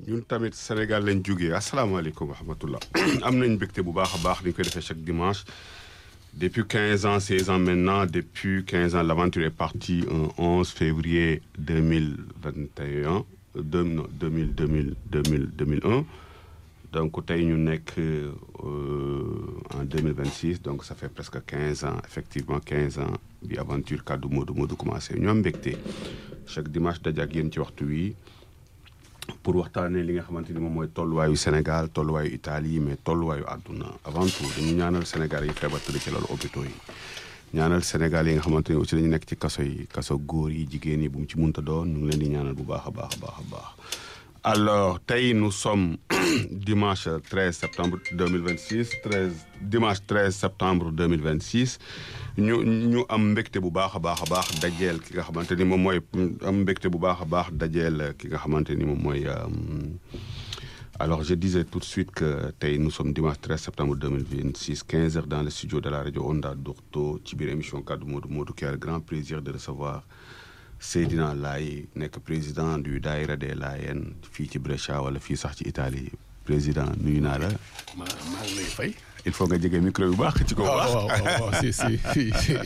ñun tamit Sénégal lañ jógee asalaamaaleykum wa rahmatullah am nañ mbégte bu baax a baax ni ñu koy defee chaque dimanche depuis 15 ans 16 ans maintenant depuis 15 ans l'aventure est partie un 11 février 2021 deux non 2000 2000 2000 2001 donc tey ñu nekk en 2026 donc ça fait presque 15 ans effectivement 15 ans bi aventure kaddu Modou Modou commencé ñoom mbégte chaque dimanche daje ak yéen ci waxtu wi pour waxtaanee li nga xamante ni moom mooy tolluwaayu Sénégal tolluwaayu Italie mais tolluwaayu àdduna avant tout dañu ñaanal Sénégal yi feebar tëdd ci loolu hôpitaux yi ñaanal Sénégal yi nga xamante ni aussi dañu nekk ci kaso yi kaso góor yi jigéen yi bu mu ci munta doon ñu ngi leen di ñaanal bu baax a baax a baax a baax alors tey nous sommes dimanche 13 septembre 2026 13 dimanche 13 septembre 2026 ñu ñu am mbégte bu baax a baax a baax dajeel ki nga xamante ni moom mooy am mbégte bu baax a baax dajeel ki nga xamante ni moom mooy alors je disais tout de suite que tey nous sommes dimanche 13 septembre 2026 15 heures dans le studio de la radio Onda Dourto ci biir émission kaddu Modou Modou qui a le grand plaisir de recevoir Seydina Laye nekk président du Daïra des Layènes fii ci Brescia wala fii sax ci Italie président nuyu naa la. maa maa ngi lay fay. il faut nga jege micro bu baax ci ko baax. waaw waaw si si si.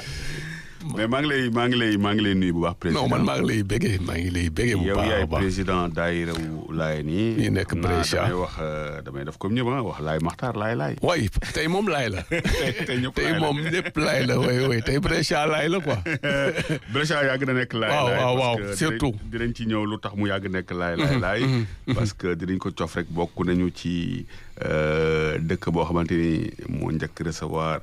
mais maa ngi lay maa ngi lay maa ngi lay nuyu bu baax. président non man maa ngi lay béggee maa ngi lay béggee bu yow baax a yaay baax président Daïra wu Layène yi. ñi nekk xam naa Brescia. damay wax damay def comme ñëpp ah wax Laye Maxtaar Laye Laye. way tey moom laay la. tey ñëpp tey Laye la. moom ñëpp laay la way way tey Brescia laay la quoi. Brescia yàgg na nekk laay Waaw, laay waaw, waaw, parce que surtout. dinañ dinañ ci ñëw lu tax mu yàgg nekk laay laay laay parce que dinañ ko cof rek bokk nañu ci euh, dëkk boo xamante ni moo njëkk recevoir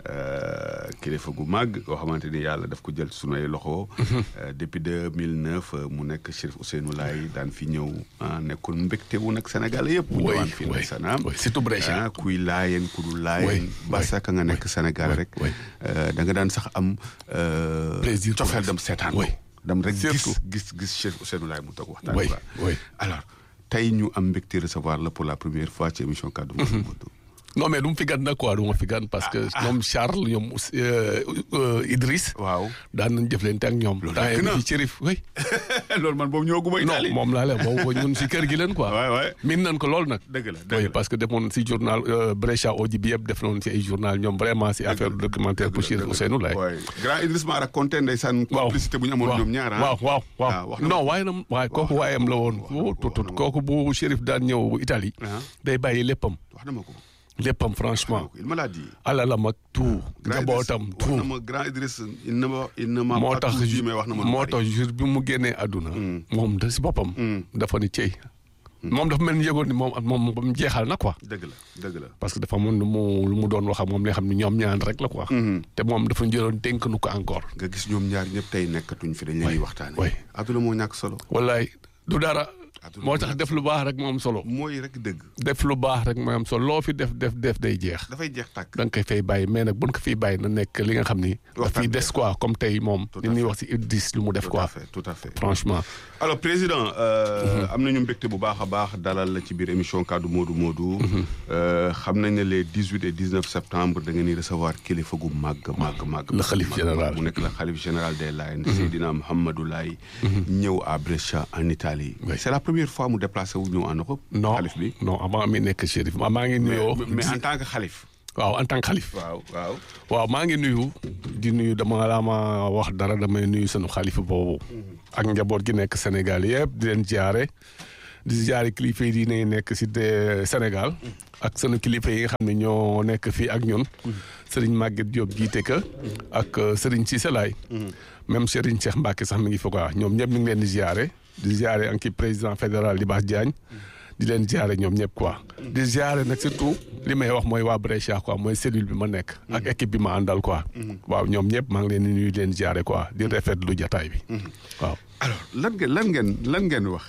euh, kilifa gu màgg koo xamante ni yàlla daf ko jël ci sunu ay loxo Euh, depuis 2009 euh, mu nekk Chérif Ousseynou Laye daan fi ñëw ah nekkoon mbégte wu nag Sénégal yëpp bu way ñëwaan fii way ndeysaan way surtout Brescia. ah kuy laayeen ku dul laayeen way, basaka nga nekk Sénégal rek way. euh, da nga daan sax am euh, Plaisir cofeel pour- dem seetaan ko way. dem rek gis Surtout. gis gis Chérif Ousseynou Laye mu toog waxtaan way quoi. way alors tey ñu am mbégte recevoir la pour la première fois ci émission kaddu Modou Modou non mais du ma fi gan nag quoi du ma fi gan parce que ñoom Charles ñoom Ous- euh, euh, Idriss. waaw daan nañ jëflante ak ñoom. Loolu temps yàgg yii na. ci Chérif way loolu man boobu ñëwaguma non Italie moom laa leen boobu ñun si kër gi leen quoi. waay waay min nañ ko lool nag. dëgg la oui dëgg la parce que demoon si journal euh, Brescia Odi bi yëpp def nañu si ay journal ñoom vraiment si affaire documentaire pour Chérif Ousseynou Laye. waay grand Idriss ma raconté ndeysaan waaw complicité bu ñu amoon waaw ñoom ñaar ah waaw waaw Ah, wax na waaw non waaye na waaye kooku waayam la woon waaw, tut tut wax na ma kooku bu Chérif daan ñëw Italie Ah. day bàyyi léppam wax na ma ko léppam franchement il me l'a dit alalam ak tout Grand njabootam Idriss, wax na tout ma grand Idriss il ne ma il ne m'a moo pas tax tout dit mais wax na ma lu moo bari. tax jour bi mu génnee àdduna moom da si boppam dafa ni cey moom dafa mel ni yëgoon ni moom moom moom jeexal na quoi dëgg la dëgg la parce que dafa mun lu mu lu mu doon wax ak moom li nga xam ne ñoom ñaan rek la quoi te moom dafa jëloon dénk nu ko encore nga gis ñoom ñaar ñëpp tey nekkatuñ fi dañ leen di waxtaane way. adduna moo ñàkk solo wallaay du dara Àdduna moo moo tax ñàkk def lu baax rek moom solo mooy rek dëgg def lu baax rek mooy am solo loo fi def def def day jeex dafay jeex tàkk da nga koy fay bàyyi mais nag buñ ko fiy bàyyi na nekk li nga xam ni daf Waxtaan fiy bi. des quoi comme tey moom Tout à li ñuy fait. wax si Idriss lu mu def tout à quoi fait tout à fait franchement alors président euh, am nañu mbégte bu baax a baax dalal la ci biir émission kaddu Modou Modou Euh, xam nañ ne les 18 et 19 septembre da ngeen di recevoir kilifa gu màgg màgg màgg Le khalife màgg, général. mu nekk le xalif général des Layènes Seydina Mouhamadou Laye ñëw à Brescia en Italie Oui. c'est la première fois mu déplacé wu ñëw en Europe non xalif bi non avant mi nekk chérif maa maa ngi nuyoo mais, mais en tant que xalif waaw en tant que xalif waaw waaw waaw maa ngi nuyu di nuyu dama laa ma wax dara damay nuyu sunu xalifa boobu ak njaboot gi nekk Sénégal yëpp di leen jaare di jaare kilifa yi diine yi nekk si de Sénégal ak sunu kilifa yi nga xam ne ñoo nekk fii ak ñun Serigne Maguette Diop jiite ka ak euh, Serigne Cissé Laye même Serigne Cheikh Mbacke sax mi ngi fa quoi ñoom ñëpp ñu ngi leen di jaare di jaare anki président fédéral Libaas Diagne di leen jaare ñoom ñëpp quoi di jaare nag surtout li may wax mooy waa Brescia quoi mooy cellule bi ma nekk ak équipe bi ma àndal quoi waaw ñoom ñëpp maa ngi leen di nuyu di leen jaare quoi di rafetlu jataay bi waaw alors lan ngeen lan ngeen lan ngeen wax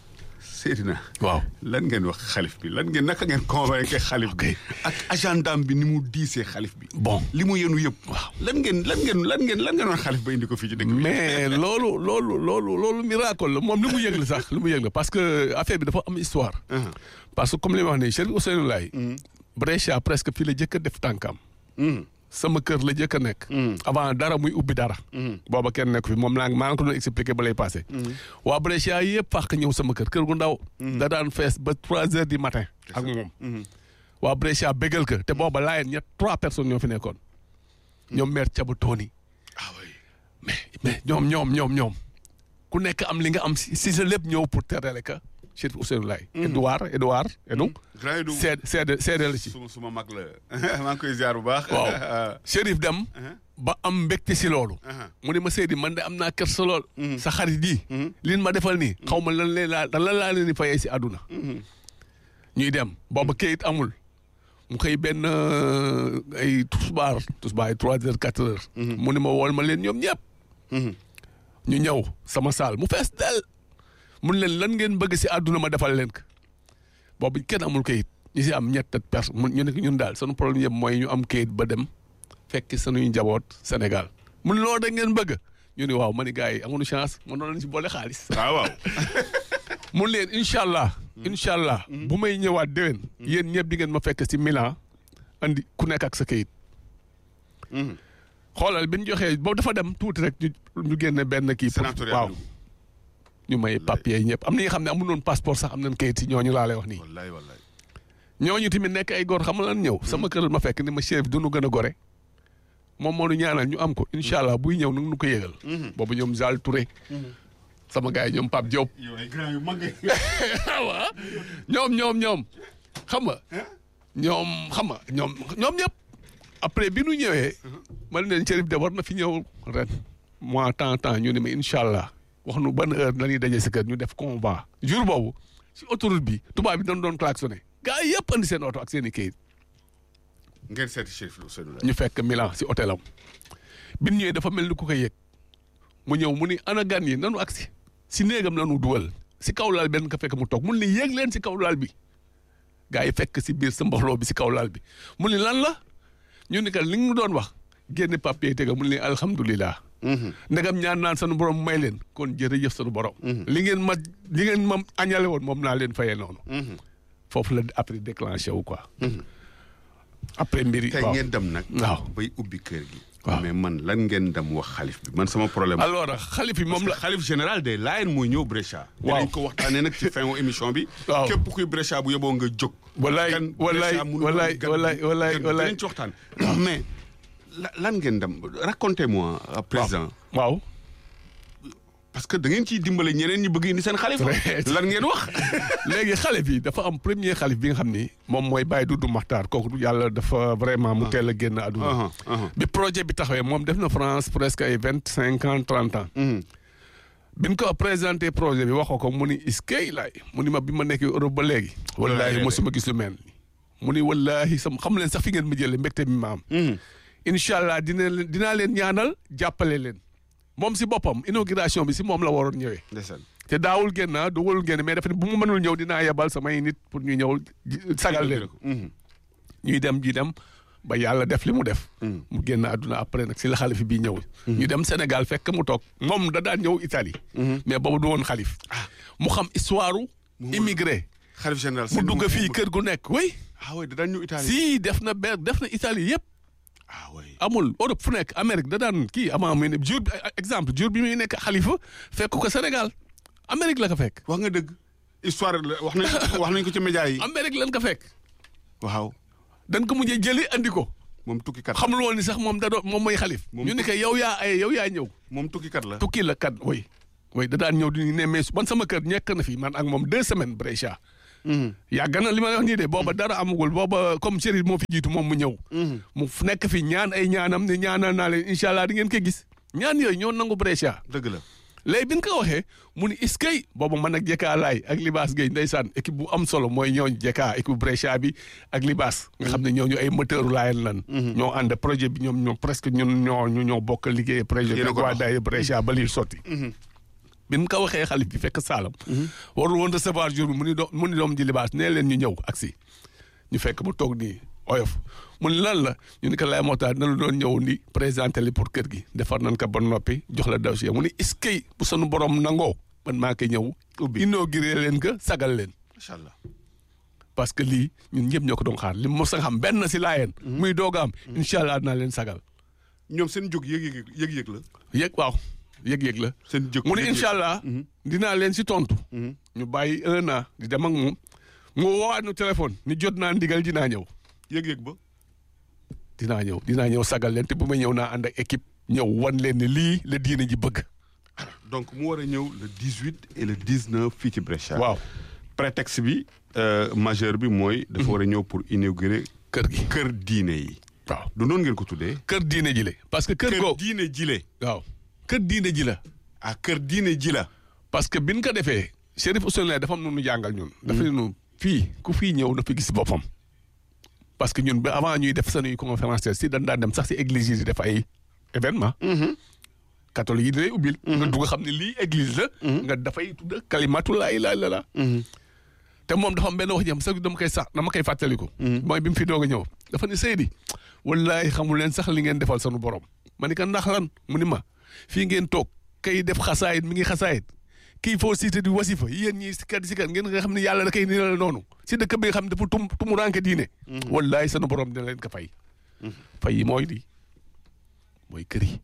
Seydina waaw lan ngeen wax xalif bi lan ngeen naka ngeen convaincre xalif bi ak agendam bi ni mu diisee xalif bi bon li mu yenu yëpp Waaw. lan ngeen lan ngeen lan ngeen lan ngeen wax xalif ba indi ko fii ci dëkk bi mais loolu loolu loolu loolu miracle la moom li mu yëg la sax li mu yëg la parce que affaire bi dafa am histoire Ah. parce que comme li ma wax nii Chérif Ousseynou Laye Brescia presque fii la jëkk a def tànkam Mhm. sama kër la jëkk a nekk. avant dara muy ubbi dara. booba kenn nekk fi moom laa maa ngi ko doon expliqué ba lay passé. waa Brescia yëpp fàq ñëw sama kër kër gu ndaw. da daan fees ba trois heures du matin. ak moom. waa Brescia bégal ko te booba laayeen ñett trois personnes ñoo fi nekkoon. ñoom maire Thiaba Tony. ah oui mais mais ñoom ñoom ñoom ñoom. ku nekk am li nga am si si sa lépp ñëw pour terale ka Chérif Ousseynou Laye. Edouard Edouard Edou. grand Edou seede seede seede la ci. suma suma mag la maa ngi koy ziar bu baax. waaw Chérif dem. ba am mbégte si loolu. mu ne ma Seydi man de am naa kër sa lool. sa xarit yi. liin ma defal nii. xaw ma lan leen laa lan laa leen di fayee si àdduna. ñuy dem booba kayit amul. mu xëy benn ay tusbaar tusbaar ay trois heures quatre heures. mu ne ma wool ma leen ñoom ñëpp. ñu ñëw sama saal mu fees del mun leen lan ngeen bëgg si àdduna ma defal leen ko boobu kenn amul kayit ñu si am ñett personne mun ñu ne ñun daal sunu problème yëpp mooy ñu am kayit ba dem fekk sunuy njaboot Sénégal mun loolu da ngeen bëgg ñu ne waaw ma ni gars yi amuñu chance man noonu lañ si boole xaalis. waaw waaw. mun leen incha allah. incha allah bu may ñëwaat déwén. yéen ñëpp di ngeen ma fekk si Milan andi ku nekk ak sa kayit. xoolal bi ñu joxee boobu dafa dem tuuti rek ñu ñu génne benn kii. sénatorial waaw ñu may papier yi ñëpp am na ñi nga xam ne amuñu woon passeport sax am nañ kayit si ñooñu laa lay wax nii. wallaay wallaay. ñooñu tamit nekk ay góor xam nga lan ñëw. sama kër ma fekk ni ma chef du nu gën a gore. moom moo nu ñaanal ñu am ko incha allah buy ñëw nu nu ko yëgal. boobu ñoom Zal Touré. sama gars yi ñoom Pape Diop. yow ay grand yu mag waaw ñoom ñoom ñoom xam nga. ñoom xam nga ñoom ñoom ñëpp. après bi nu ñëwee. ma ne leen Chérif de war na fi ñëw ren. mois temps temps ñu ne ma incha allah wax nu ban heure la ñuy daje si kër ñu def convoi. jour boobu si autoroute bi tubaab bi dañ doon klaxonné. gars yi yëpp andi seen oto ak seen i kayit. ngeen seeti Chérif Ousseynou Laye. ñu fekk Milan si hôtelam. bi ñu ñëwee dafa mel ni ku ko yëg. mu ñëw mu ni ana gan yi nanu agsi si néegam nanu dugal si kaw laal benn ka fekk mu toog mun ni yéeg leen si kaw laal bi. gars yi fekk si biir sa mbooloo bi si kaw laal bi mu ni lan la ñu ni ka li nga doon wax génne papier tega mu ni alhamdulilah. ndegam ñaan naan sunu borom may leen kon jërëjëf sunu borom. li ngeen ma li ngeen ma añale woon moom naa leen fayee noonu. foofu la après déclenché wu quoi. après mbir yi tey waaw ngeen dem nag. waaw bay ubbi kër gi. waaw. mais man lan ngeen dem wax xalif bi man sama problème. alors xalif yi moom la xalif général des Layènes mooy ñëw Brescia. Waaw. dinañ ko waxtaanee nag ci fin wu émission bi. Waaw. képp kuy Brescia bu yeboo nga jóg. Wallaay, gan wallaay, Brescia mënu wallaay, gan- wallaay, wallaay, gan- wallaay. dinañ ci waxtaan. mais la- lan ngeen dem racontez-moi euh, président. waaw parce que da ngeen ciy dimbale ñeneen ñi bëgg indi seen xalif. Très- lan ngeen wax. léegi xalif yi dafa am premier xalif bi nga xam ni moom mooy Baye Doudou Makhtar kooku yàlla dafa vraiment mu teel a génn àdduna Aha, aha. bi projet bi taxawee moom def na France presque ay vingt cinq ans trente ans Mhm. bi ñu ko présenté projet bi waxoo ko mu ni iskay laay mu ni ma bi ma nekk Europe ba léegi wallaahi Wallaay. mosuma gis lu mel ni mu ni wallaahi sam xam leen sax fi ngeen ma jëlee mbégte bi ma am Mhm. incha allah dina leen dinaa leen ñaanal jàppale leen moom si boppam inauguration bi si moom la waroon ñëwee ndeysaan. te daawul génn ah dugalul génn mais dafa ne bu mu mënul ñëw dinaa yebal samay nit pour ñu ñëw ji- sagal leen Mhm. ñuy dem ji dem ba yàlla def li mu def. mu génn àdduna après nag si la xalif bi ñëw. ñu dem Sénégal fekk mu toog moom da daan ñëw Italie. mais boobu du woon xalif. mu xam histoire immigré. xalif général. mu dugg fii kër gu nekk oui. ah oui da daan ñëw Italie. si def na ber def na Italie yëpp. ah oui. amul Europe fu nekk Amérique da daan kii avant muy ne jour bi exemple jour bi muy nekk xalifa fekk ko Sénégal Amérique la ko fekk. wax nga dëgg. histoire la wax nañ wax nañ ko ci média yi. Amérique lan ko fekk. waaw. dañ ko mujjee jëli andi ko. moom tukkikat la xamul woon ni sax moom da doon moom mooy xalif. Moom ñu ni ko yow yaa ay yow yaa ñëw. moom tukkikat la. tukki la kat way way da daan ñëw di ñu ne mais man sama kër ñekk na fi man ak moom deux semaines Brescia. yàgg na li ma wax nii de booba dara amagul booba comme Chérif moo fi jiitu moom mu ñëw. mu f- nekk fi ñaan ay ñaanam ne ñaanal naa leen incha allah di ngeen ko gis. ñaan yooyu ñoo nangu Brescia. dëgg la. léegi bi ñu ko waxee mu ni iskay booba man ak Jekka Laay ak Libaas Gueye ndeysaan équipe bu am solo mooy ñooñu Jekka équipe Brescia bi ak Libaas. nga xam ne ñooñu ay moteur laayeen lan. ñoo ànd projet bi ñoom ñoo presque ñun ñoo ñu ñoo bokk liggéey projet bi. Yéen a ak ko waa dox. daay Brescia ba lii sotti. bi ñu ko waxee xalif bi fekk Saalam. warul woon recevoir jour bi mu ni doom mu ni doom ji Libaas nee leen ñu ñëw agsi ñu fekk mu toog nii oyof mu ni lan la ñu ni ko lay moo tax dina la doon ñëw ni présenté li pour kër gi defar nañ ko ba noppi jox la dossier mu ni iskay bu sunu borom nangoo man maa koy ñëw. Ubbi. inauguré leen ko sagal leen. macha allah. parce que lii ñun ñëpp ñoo ko doon xaar li mos a xam benn si laayeen muy doog a am incha allah dinaa leen sagal ñoom seen jóg yëg-yëg yëg-yëg la. yëg waaw yëg-yëg la seen jóg mu ne yëg-yëg. incha allah dinaa leen si tontu ñu bàyyi un an di dem ak moom mu woowaat nu téléphone ni jot naa ndigal dinaa ñëw yëg-yëg ba. dinaa ñëw dinaa ñëw sagal leen te bu ma ñëw naa ànd ak équipe ñëw wan leen ne lii la diine ji bëgg donc mu war a ñëw le 18 et le 19 fii ci Brescia. waaw prétexte bi euh, majeur bi mooy. dafa war a ñëw pour inaugurer kër gi kër diine yi. waaw du noonu ngeen ko tuddee. kër diine ji la parce que kër kër goo diine jile. waaw kër diine ji la ah kër diine ji la. parce que biñ ko defee Chérif Ousseynou dafa am nu nu jàngal ñun dafa ne nu fii ku fii ñëw na fi gis boppam parce que ñun ba avant ñuy def sanuy conférence si dañ daan dem sax si église yi di def ay événement catholique yi di lay ubbil nga dugg xam ne lii église la nga dafay tudd kalimatu laa ilaaha illallaah te moom dafa am benn wax jam sax dama koy sax dama koy fàttaliku mooy bi mu fi doog a ñëw dafa ne Seydi wallahi xamul leen sax li ngeen defal sunu borom ma ni ko ndax lan mu ni ma fii ngeen toog kay def xasaayit mi ngi xasaayit kii foo siite di wasifa yéen ñii si kat si kat ngeen nga xam ne yàlla da koy nii la noonu si dëkk bi nga xam ne dafa tum tumu ranke diine wallahi sunu borom dina leen ko fay fay yi mooy lii mooy kër yi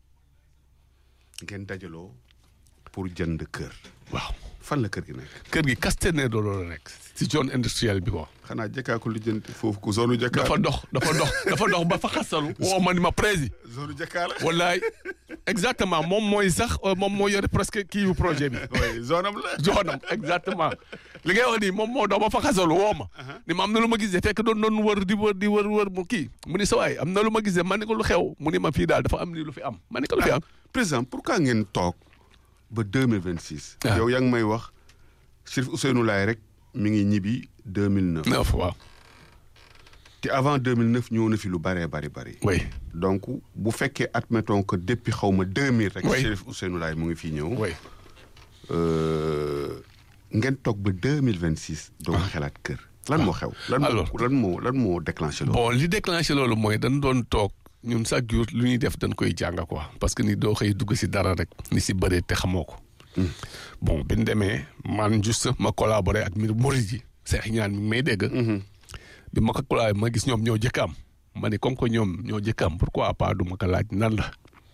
ngeen dajaloo pour jënd kër. waaw fan la kër gi nekk. kër gi Castanedo la nekk si zone industrielle bi ko xanaa jëkkaa ko lijjanti foofu ku zone jëkkaa. dafa dox dafa dox dafa dox ba fa xasalu woo ma ni ma prési zone jëkkaa la. wallaay exactement moom mooy sax euh, moom moo yore presque kii yu projet bi oui zone am la. joxonam exactement li ngay wax nii moom moo dox ba fa xasalu woo ma ni ma am na lu ma gisee fekk doon doon wër di wër di wër wër mu kii mu ni sa waay am na lu ma gisee ma ni ko lu xew mu ni ma fii daal dafa am ni lu fi am ma ni ko lu fi am président pourquoi ngeen toog ba deux mille vingt six. Ah. yow yaa ngi may wax Chérif Ousseynou Laye rek mi ngi ñibbi deux mille neuf. neuf waaw te avant deux mille neuf ñëw na fi lu bëree bëri bëri. oui donc bu fekkee admettons que depuis xaw ma deux mille rek. Oui. Chérif Ousseynou Laye mu ngi fii ñëw. oui Euh, ngeen toog ba deux mille vingt six. doo xelaat kër. lan moo xew. lan moo Alors. lan moo lan moo déclenché loolu. bon li déclenché loolu mooy dañ doon toog ñun chaque jour lu ñuy def dañ koy jàng quoi parce que ni doo xëy dugg si dara rek ni si bëree te xamoo ko bon bi ñu demee man juste ma collaboré ak mbir murid yi seex ñaan mi ngi may dégg bi ma ko collaboré ma gis ñoom ñoo jëkk am ma ne comme que ñoom ñoo jëkk am pourquoi pas du ma ko laaj nan la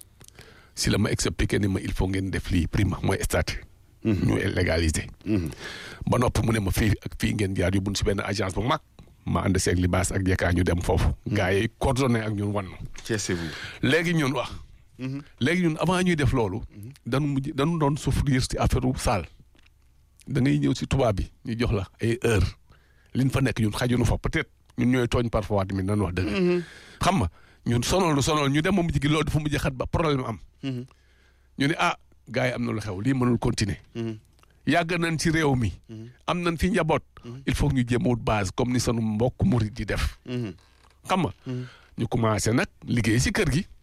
si la ma expliqué ni ma il faut ngeen def lii prima mooy statut ñu légaliser ba noppi mu ne ma fii ak fii ngeen jaar yóbbuñ si benn agence bu mag ma ànd seeg libaas ak jekkaa ñu dem foofu gars yi coordonné ak ñun wan Ceesee-vous. léegi ñun wax léegi ñun avant ñuy def loolu dañu mujj dañu doon souffrir si affaire u salle da ngay ñëw si tubaab bi ñu jox la ay heure liñ fa nekk ñun xajunu fa peut-être ñun ñooy tooñ parfois tamit nan wax dëgg xam nga ñun sonal lu sonal ñu dem ba mujj gi loolu dafa mujj xat ba problème am ñu ne ah gars yi am na lu xew lii mënul continuer yàgg nañ ci réew mi am nañ fi njaboot il faut que ñu jéem a wut base comme ni sunu mbokk murit di def xam nga ñu commencé nag liggéey si kër gi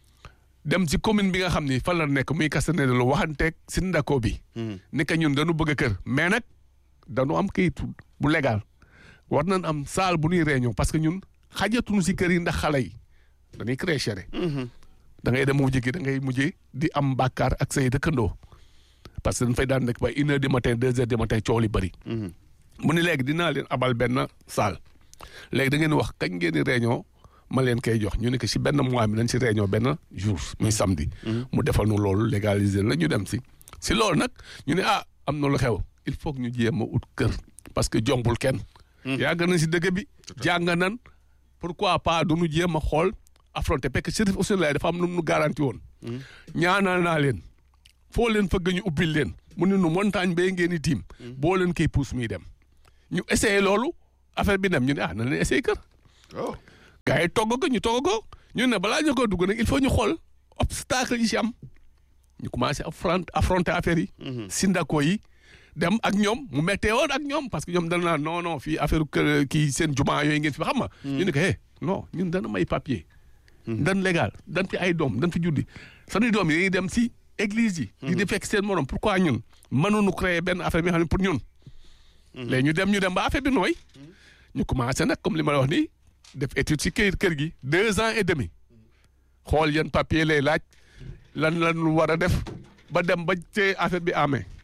dem ci commune bi nga xam ni fan la nekk muy Castanedo lu waxanteeg si ndako bi ni que ñun dañu bëgg a kër mais nag dañu am kayit bu légal war nañ am salle bu ñuy réunion parce que ñun xajatuñu si kër yi ndax xale yi dañuy créer chere da ngay dem mujj gi da ngay mujj di am bàkkaar ak say dëkkandoo parce que dañ fay daan nekk ba une heure du matin deux heures du matin coow li bëri mu ni léegi dinaa leen abal benn salle léegi da ngeen wax kañ ngeen di réunion ma leen koy jox ñu ne que si benn mois bi nañ si réunion benn jour muy samedi. mu defal nu loolu légaliser la ñu dem si. si loolu nag ñu ne ah am na lu xew il faut que ñu jéem a ut kër parce que jombul kenn. yàgg na si dëkk bi. jàng nan pourquoi pas du ñu jéem a xool affronter parce que Chérif Ousseynou Laye dafa am nu mu garanti woon. ñaanal naa leen foo leen fëgg ñu ubbil leen mu ne nu montagne bee ngeen di tiim. boo leen koy pousse muy dem. ñu essayé loolu affaire bi dem ñu ne ah na leen essayé kër. oh gars yi togg ko ñu togg ko ñu ne balaa ñu ko dugg nag il faut ñu xool obstacle yi si am ñu commencé affronter affronter affaire yi. sindako yi dem ak ñoom mu méttee woon ak ñoom parce que ñoom dana naan non non fii affaire kër kii seen jumaa yooyu ngeen fi xam nga. ñu ne ko eh non ñun dana may papier. dan légal dan fi ay doom dan fi juddi sanu doom yi dañuy dem si église yi. di di fekk seen morom pourquoi ñun mënuñu créer benn affaire bi nga xam ne pour ñun. léegi ñu dem ñu dem ba affaire bi nooy. ñu commencé nag comme li ma la wax nii def étude si kër kër gi deux ans et demi xool yan papier lay laaj lan lan lu war a def ba dem ba te affaire bi amee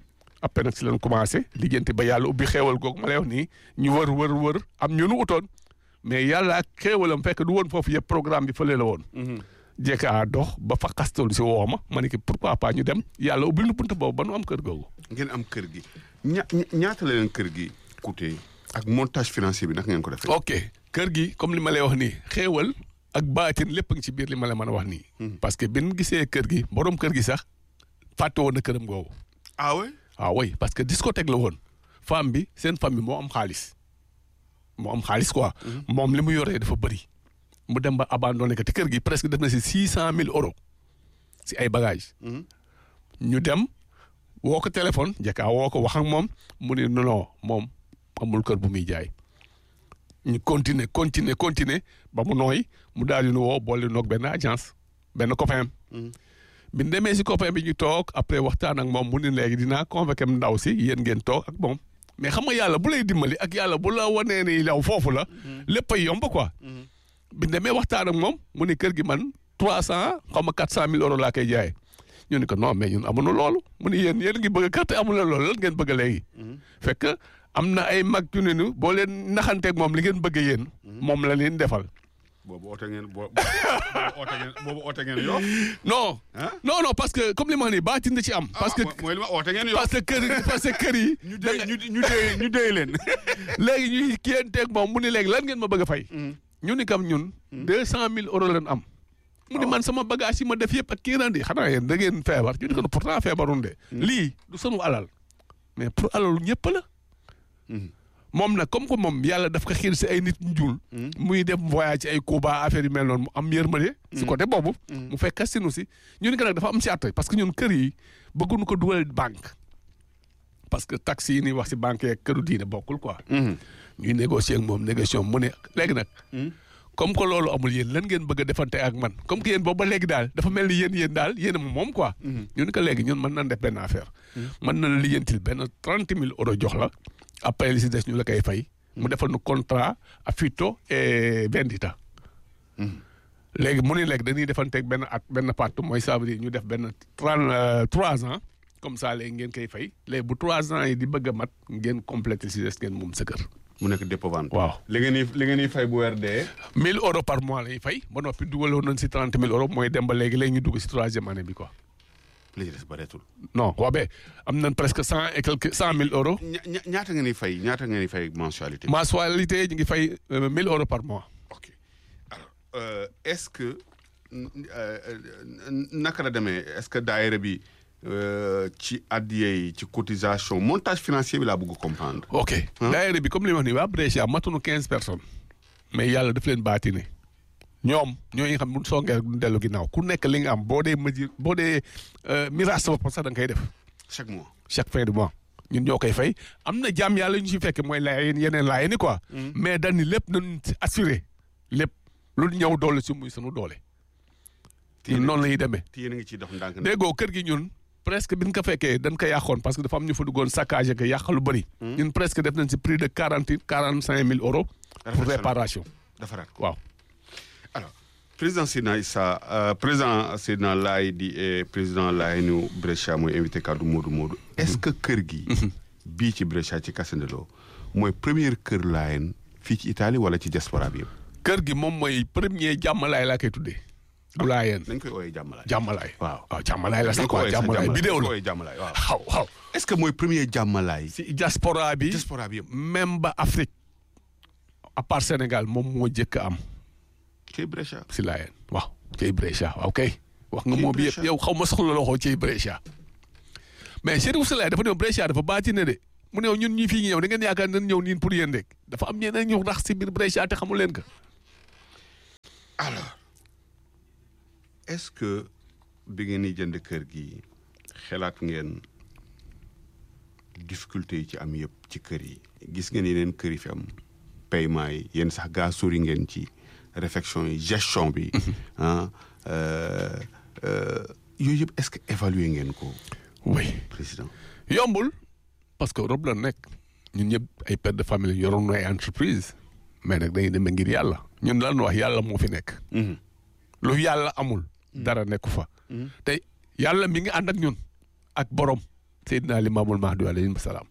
après nag si lañ commencé liggéeyante ba yàlla ubbi xéewal googu ma lay wax nii ñu wër wër wër am ñu nu utoon mais yàlla ak xéewalam fekk du woon foofu yëpp programme bi fële la woon. jekka a dox ba fa xastalu si woo ma ma ne que pourquoi pas ñu dem yàlla ubbil nu bunt boobu ba nu am kër googu. ngeen am kër gi ña ñaata la leen kër gi coûté ak montage financier bi naka ngeen ko defee. ok kër gi comme li ma lay wax nii xéewal ak baatin lépp a ngi ci biir li ma la mën a wax nii. parce que bi ñu gisee kër gi borom kër gi sax fàtte woon na këram googu. ah oui. ah oui parce que discothèque la woon femme bi seen famille moo am xaalis moo am xaalis quoi. moom li mu yoree dafa bëri. mu dem ba abandonné ko te kër gi presque def na si six cent mille euros si ay bagages. ñu dem woo ko téléphone njëkkaa woo ko wax ak moom mu ne non non moom amul kër bu muy jaay. ñu continuer continuer continuer ba mu nooy mu daal di nu woo boole noog benn agence benn copain bi ñu demee si copain bi ñu toog après waxtaan ak moom mu ne léegi dinaa convoqué ndaw si yéen ngeen toog ak moom mais xam nga yàlla bu lay dimbali ak yàlla bu la wanee ni yow foofu la. lépp ay yomb quoi. bi ñu demee waxtaan ak moom mu ne kër gi man trois cent xaw ma quatre cent mille euros laa koy jaayee ñu ne ko non mais ñun amuñu loolu mu ne yéen yéen ngi bëgg a carte amu leen loolu lan ngeen bëgg léegi. fekk am na ay mag yu ne ni boo leen naxanteeg moom li ngeen bëgg yéen. moom la leen defal. boobu oote ngeen boo oote ngeen boobu oote ngeen yoo. non. non non parce que comme li ma wax nii baatin da ci am. parce que mooy li ma oote ngeen yoo. parce que kër parce que kër yi. ñu dee ñu ñu dee ñu dee leen. léegi ñuy kiyanteeg moom mu ni léegi lan ngeen ma bëgg a fay. ñu ni kam ñun. deux cent mille euros leen am. mu ni man sama bagage yi ma def yëpp ak kii randi xanaa yéen da ngeen feebar ñu ni ko pourtant feebarun de. lii du sunu alal mais pour alalu ñëpp la. moom nag comme que moom yàlla daf ko xiir si ay nit ñuul. muy dem voyage ci ay Cuba affaire yu mel noonu mu am yërmande. si côté boobu. mu fekk kastinu si ñu ni ko nag dafa am si at parce que ñun kër yi bëgguñu ko dugal banque. parce que taxes yi ñuy wax si banque yeeg këru diine bokkul quoi. ñuy négocier ak moom négociation mu ne léegi nag. comme que loolu amul yéen lan ngeen bëgg a defante ak man comme que yéen boobu ba léegi daal dafa mel ni yéen yéen daal yéen a moom quoi. ñu ni ko léegi ñun mën nañ def benn affaire. mën nañ liggéentil benn trente mille euros jox la. après li si des ñu la koy fay. mu defal nu contrat affitto et vendita. léegi mu ne léegi dañuy defanteeg benn at benn pàtt mooy ça veut dire ñu def benn trente trois ans comme ça léegi ngeen koy fay léegi bu trois ans yi di bëgg a mat ngeen complété si des ngeen moom sa kër. mu nekk dépôt vente. waaw li ngeen di li ngeen di fay bu weer dee. 1000 euros par mois lay fay ba noppi dugaloon nañ si 30 000 euros mooy dem ba léegi léegi ñu dugg si troisième année bi quoi. li ci des bareetul. non waa be am nañ presque cent et quelque cent mille euros. ña ñaata ngeen di fay ñaata ngeen di fay mensualité. mensualité ñu ngi fay 1000 euros par mois. ok alors est-ce que naka la demee est-ce que daayira bi ci addiya yi ci cotisation montage financier bi laa bëgg comprendre. ok daayira bi comme li ma wax nii waa Brescia matunu quinze personnes. mais yàlla daf leen baatine ñoom ñooñu xam ne soo ngeen du dellu ginnaaw ku nekk li nga am boo dee mesure boo dee mirage sa bopp sax da nga koy def. chaque mois. chaque fin du mois ñun ñoo koy fay am na jàmm yàlla ñu si fekk mooy laayeen yeneen laayeen ni quoi. mais dañ ni lépp nañ si assuré lépp lu ñëw doole si muy sunu doole. ñun noonu la ñuy demee. te yéen a ngi ciy dox ndànk. déggoo kër gi ñun presque bi ñu ko fekkee dañ ko yàqoon parce que dafa am ñu fa duggoon saccagé ko yàq lu bëri. ñun presque def nañ si prix de quarante quarante cinq mille euros. pour réparation. defaraat ko waaw. alors président Seydina Issa euh, président Seydina Laye di et président Laye nu Brescia mooy invité kaddu Modou Modou est-ce que kër gi bii ci Brescia ci Casandelo mooy première kër Laayeen fii ci Italie wala ci diaspora bi yëpp kër gi moom mooy premier jàmmalaay laa koy tuddee. bu laayeen dañ koy ooyee jàmmalaay jàmmalaay. waaw waaw jàmmalaay la sax dañ ko quoi ooyee sax jàmmalaay vidéo dañ ko la. ooyee jàmmalaay waaw waaw waaw. est-ce que mooy premier jàmmalaay si diaspora bi. diaspora bi yëpp même ba Afrique à part Sénégal moom moo jëkk a am ci Brescia si laayeen waaw cey Brescia waaw kay wax nga Cey moo bi yëpp Brescia. yow xaw ma soxla loxo cey Brescia mais Chérif Soulaye dafa ñëw Brescia dafa baati ne de mu ne ñun ñi fii ñëw da ngeen yaakaar nañ ñëw niin pour yéen rek dafa am ñeneen ñu rax si biir Brescia te xamul leen ko alors est-ce que bi ngeen di jënd kër gi xelaat ngeen difficulté yi ci am yëpp ci kër yi gis ngeen yeneen kër yi fi am paiement yi yéen sax gaa sori ngeen ci réflexion yi gestion bi ah euh, euh, yooyu yëpp est-ce que évaluer ngeen ko oui président yombul parce que Europe la nekk ñun ñëpp ay pères de famille yoroon na ay entreprise mais nag dañuy demee ngir yàlla ñun lan wax yàlla moo fi nekk lu yàlla amul dara nekku fa te yàlla mi ngi ànd ak ñun ak borom Seydina Limaamul Mahdi alayhi salaam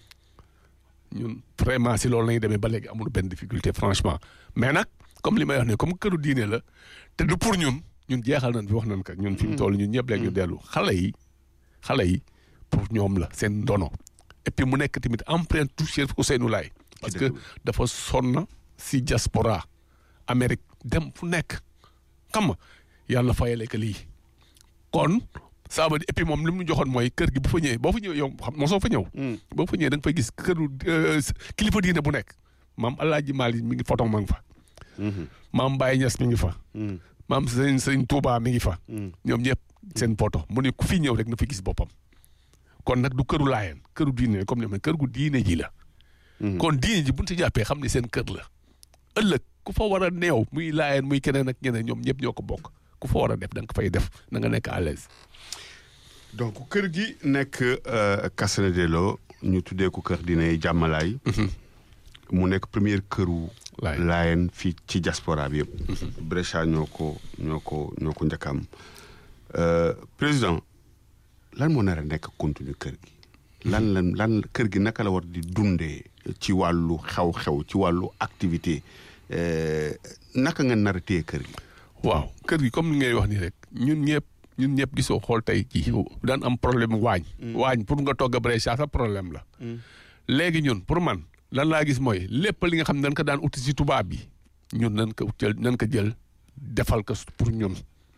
ñun vraiment si loolu lañuy demee ba léegi amul benn difficulté franchement mais nag comme li may wax ne comme këru diine la te du pour ñun ñun jeexal nañ fi wax nañ ko ñun fi mu toll ñun ñëpp léegi ñu dellu xale yi xale yi pour ñoom la seen ndono et puis mu nekk tamit empreinte tout Cheikh Ousseynou Laye parce que dafa sonn si diaspora Amérique dem fu nekk xam nga yàlla fayale ko lii kon ça veut dire et puis moom li mu joxoon mooy kër gi bu fa ñëwee boo fa ñëwee yow xam mosoo fa ñëw. boo fa ñëwee da nga fay gis këru kilifa diine bu nekk maam El Hadj Malick mi ngi foto ma ngi fa. maam Baye Niass mi ngi fa. maam sëñ sëñ Touba mi ngi fa. ñoom ñëpp seen poto mu ne ku fi ñëw rek na fi gis boppam. kon nag du këru laayeen këru diine comme ni ma kër gu diine ji la. kon diine ji bu ñu si jàppee xam ne seen kër la. ëllëg ku fa war a neew muy laayeen muy keneen ak ñeneen ñoom ñëpp ñoo ko bokk ku fa war a def da nga fay def na nga nekk à l'aise donc kër gi nekk Kassene Delo ñu tuddee ko kër diine jàmmalaay. mu nekk première këru. laayeen fii ci diaspora bi yëpp. Brescia ñoo ko ñoo ko ñoo ko njëkk am président lan moo nar a nekk contenu kër gi. lan lan lan kër gi naka la war di dundee ci wàllu xew-xew ci wàllu activité naka nga nar a téye kër gi. waaw kër gi comme ni ngay wax nii rek ñun ñëpp. ñun ñëpp gisoo xool tey jii daan am problème waañ waañ pour nga togg a Brescia sa problème la léegi ñun pour man lan laa gis mooy lépp li nga xam ne dañ ko daan uti si tubaab bi ñun nañ ko jël nañ ko jël defal ko pour ñun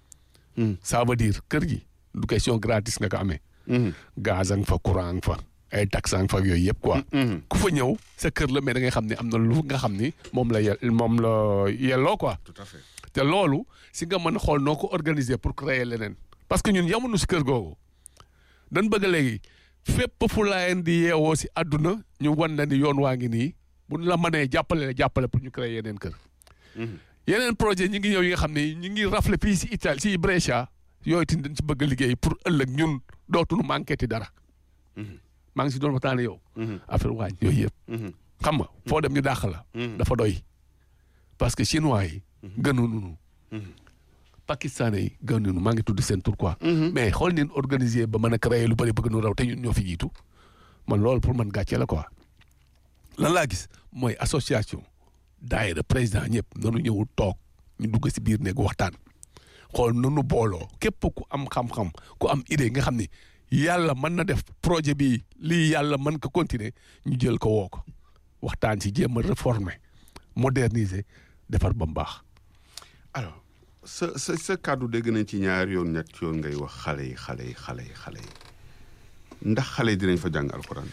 ça veut dire kër gi du question gratis nga ko amee gaz a nga fa courant nga fa ay taxe nga fa yooyu yëpp quoi ku fa ñëw sa kër la mais da ngay xam ne am na lu nga xam ni moom la ye moom la yelloo quoi tout à fait te loolu si nga mën a xool noo ko organiser pour créer leneen parce que ñun yamuñu si kër googu dañ bëgg léegi fépp fu laayeen di yeewoo si àdduna ñu wan na ni yoon waa ngi nii bu ñu la mënee jàppale la jàppale pour ñu créer yeneen kër. yeneen projet ñi ngi ñëw yi nga xam ne ñu ngi rafle fii si Italie si Brescia yooyu tamit dañ si bëgg a liggéey pour ëllëg ñun dootuñu manqué ti dara. maa ngi si doon waxtaanee yow. affaire waañ yooyu yëpp. xam nga foo dem ñu dàq la. dafa doy parce que chinois yi. gënuñu pakistanais yi gënuñu maa ngi tudd seen tur quoi. mais xool neen organiser ba mën a créer lu bëri bëgg nu raw te ñun ñoo fi jiitu man loolu pour man gàcce la quoi. lan laa gis mooy association daayira président ñëpp nanu ñëwul toog ñu dugg si biir néeg waxtaan xool nanu booloo képp ku am xam-xam ku am idée nga xam ni yàlla mën na def projet bi lii yàlla mën ko continuer ñu jël ko woo ko waxtaan si jéem a réformer moderniser defar ba mu baax. alors sa sa sa kàddu dégg nañ ci ñaari yoon ñett yoon ngay wax xale yi xale yi xale yi xale yi ndax xale yi dinañ fa jàng alxuraan.